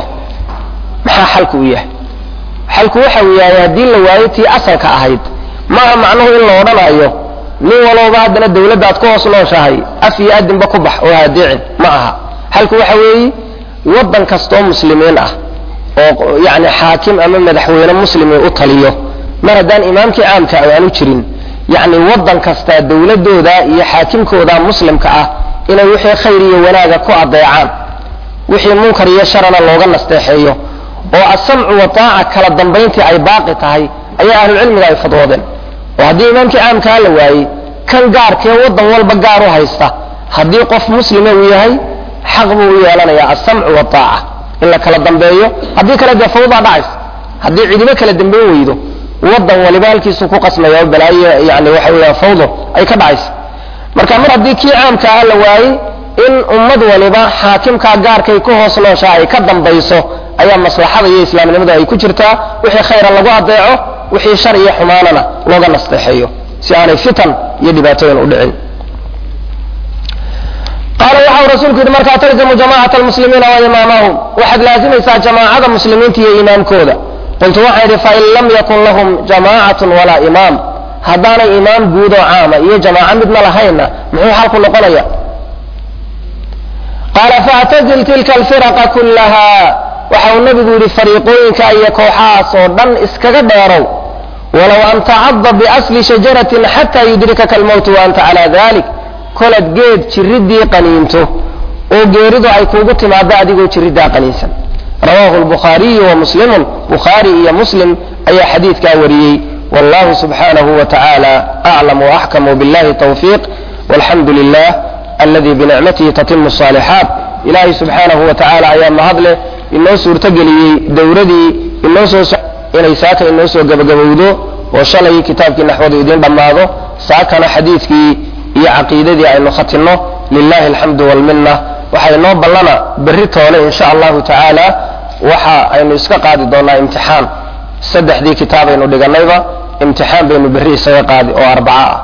maxaa xalku u yahay xalku waxa uu yahay haddii la waayo tii asalka ahayd maaha macnuhu in la odhanayo nin walowba haddana dawladdaad ku hoos nooshahay af iyo adinba ku bax oo hadeecin ma aha xalku waxa weeye waddan kastoo muslimiin ah oo yani xaakim ama madaxweyne muslimi u taliyo mar haddaan imaamkii caamka aanu jirin yacni waddan kastaa dawladooda iyo xaakimkooda muslimka ah inay wixii khayr iyo wanaaga ku adeecaan wixii munkar iyo sharana looga nasteexeeyo oo asamcu wataaca kala dambayntii ay baaqi tahay ayaa ahlucilmiga ay fadwoodeen oo haddii imaamkii caamkaa la waayey kan gaarkee waddan walba gaar u haysta haddii qof muslima uu yahay xaq buu u yeelanayaa asamcu wataaca in la kala dambeeyo haddii kale dee fawdaa dhacaysa haddii cidibo kala dambeyn weydo waddan waliba halkiisu ku qasmaya oo balaayo yani waxa weeyaan fawdo ay ka dhacaysa marka mar haddii kii caamka ah la waayey in ummad waliba xaakimkaa gaarkay ku hoos nooshaa ay ka dambayso ayaa maslaxada iyo islaamnimada ay ku jirtaa wixii khayra lagu adeeco wixii shar iyo xumaanana looga nasteexeeyo si aanay fitan iyo dhibaatooyin u dhicin qaala waxau rasuulku yidhi markaa talzamu jamaacata almuslimiina wa imaamahum waxaad laazimaysaa jamaacada muslimiinta iyo imaamkooda qultu waxaan idhi fain lam yakun lahum jamaacatun walaa imaam haddaanay imaam guud oo caama iyo jamaaco midna lahaynna muxuu xalku noqonaya qaala faactazil tilka alfiraqa kullaha waxa uu nabigu yidhi fariiqooyinka iyo kooxahaas oo dhan iskaga dheerow walow an tacada biasli shajaratin xataa yudrikaka almowtu wa anta calaa dalik kolad geed jiridii qaniinto oo geeridu ay kuugu timaado adigoo jiriddaa qaniinsan rawahu lbukhaariyu wa muslimun bukhaari iyo muslim ayaa xadiidkaa wariyey wallahu subxanahu wa tacaala aclam waaxkamu billahi tawfiiq walxamdu lilah aladi binicmatihi tatimu الصaalixaat ilaahay subxaanahu wa tacaala ayaa mahadleh inoo suurtogeliyey dowradii inoo soo inay saaka inoo soo gabagabowdo oo shalay kitaabkii naxwadu idiin dhammaado saakana xadiidkii iyo caqiidadii aynu khatinno lilahi alxamdu walmina waxaa inoo ballana berri toole in sha allahu tacaala waxa aynu iska qaadi doonaa imtixaan saddexdii kitaabaynu dhiganayba imtixaan baynu berri isaga qaadi oo arbaca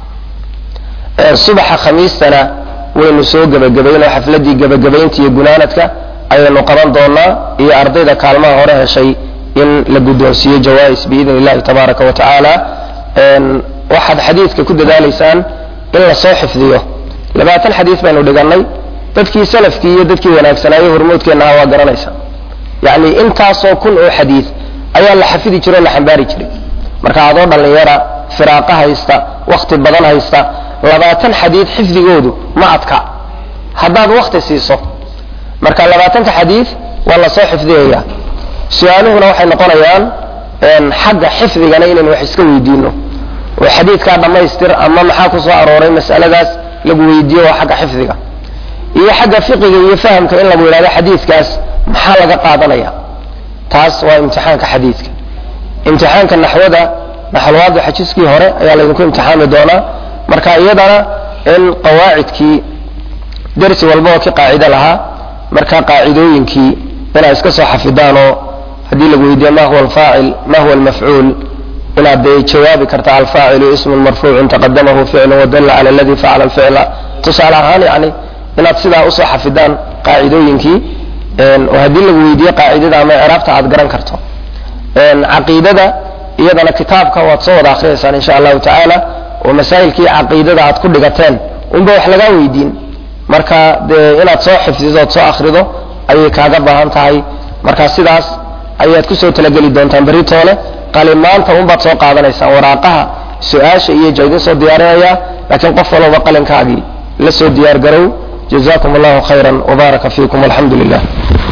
ah subaxa khamiistana waynu soo gebagabayn oo xafladii gebagabaynta iyo gunaanadka ayaynu qaban doonaa iyo ardayda kaalmaha hore heshay in la guddoonsiiyo jawais biidn illahi tabaaraka wa tacaala waxaad xadiidka ku dadaalaysaan in lasoo xifdiyo labaatan xadiis baynu dhiganay dadkii salafkii iyo dadkii wanaagsanaayo hormoodkeenna aha waa garanaysa yacni intaasoo kun oo xadiid ayaa la xafidi jiro o la xambaari jiray marka adoo dhallinyara firaaqa haysta wakhti badan haysta labaatan xadiid xifdigoodu ma adka haddaad wakti siiso marka labaatanka xadiid waa lasoo xifdiyaya su-aaluhuna waxay noqonayaan xagga xifdigana inaynu wax iska weydiino oo xadiidkaa dhammaystir ama maxaa ku soo arooray masaladaas lagu weydiiyo waa xagga xifdiga iyo xagga fiqiga iyo fahamka in lagu yidhahdo xadiidkaas maxaa laga qaadanaya taas waa imtixaanka xadiidka imtixaanka naxwada naxalwaada xajiskii hore ayaa laydinku imtixaami doonaa marka iyadana in qawaacidkii dersi walba oo ki qaacido lahaa marka qaacidooyinkii inaa iska soo xafidaanoo haddii lagu weydiiyo ma huwa alfaacil ma huwa almafcuul inaad dee jawaabi karta alfaacilu ismun marfuucun taqadamahu ficlu wadalla cala aladi facala alficla tusaale ahaan yani inaad sidaa usoo xafidaan qaacidooyinkii oo haddii lagu weydiiyo qaacidada ama icraabta aad garan karto caqiidada iyadana kitaabka waad soo wada akhriyaysaan insha allahu tacaala oo masaa'ilkii caqiidada aad ku dhigateen unba wax lagaa weydiin marka dee inaad soo xifdido ood soo akhrido ayay kaaga baahan tahay marka sidaas ayaad kusoo talageli doontaan berri toole qalimaanta unbaad soo qaadanaysaan waraaqaha su-aasha iyo jaidin soo diyaarinaya laakiin qof walba qalinkaagii la soo diyaar garow jazakum allahu khayra wbaaraka fiikum alxamdu lilah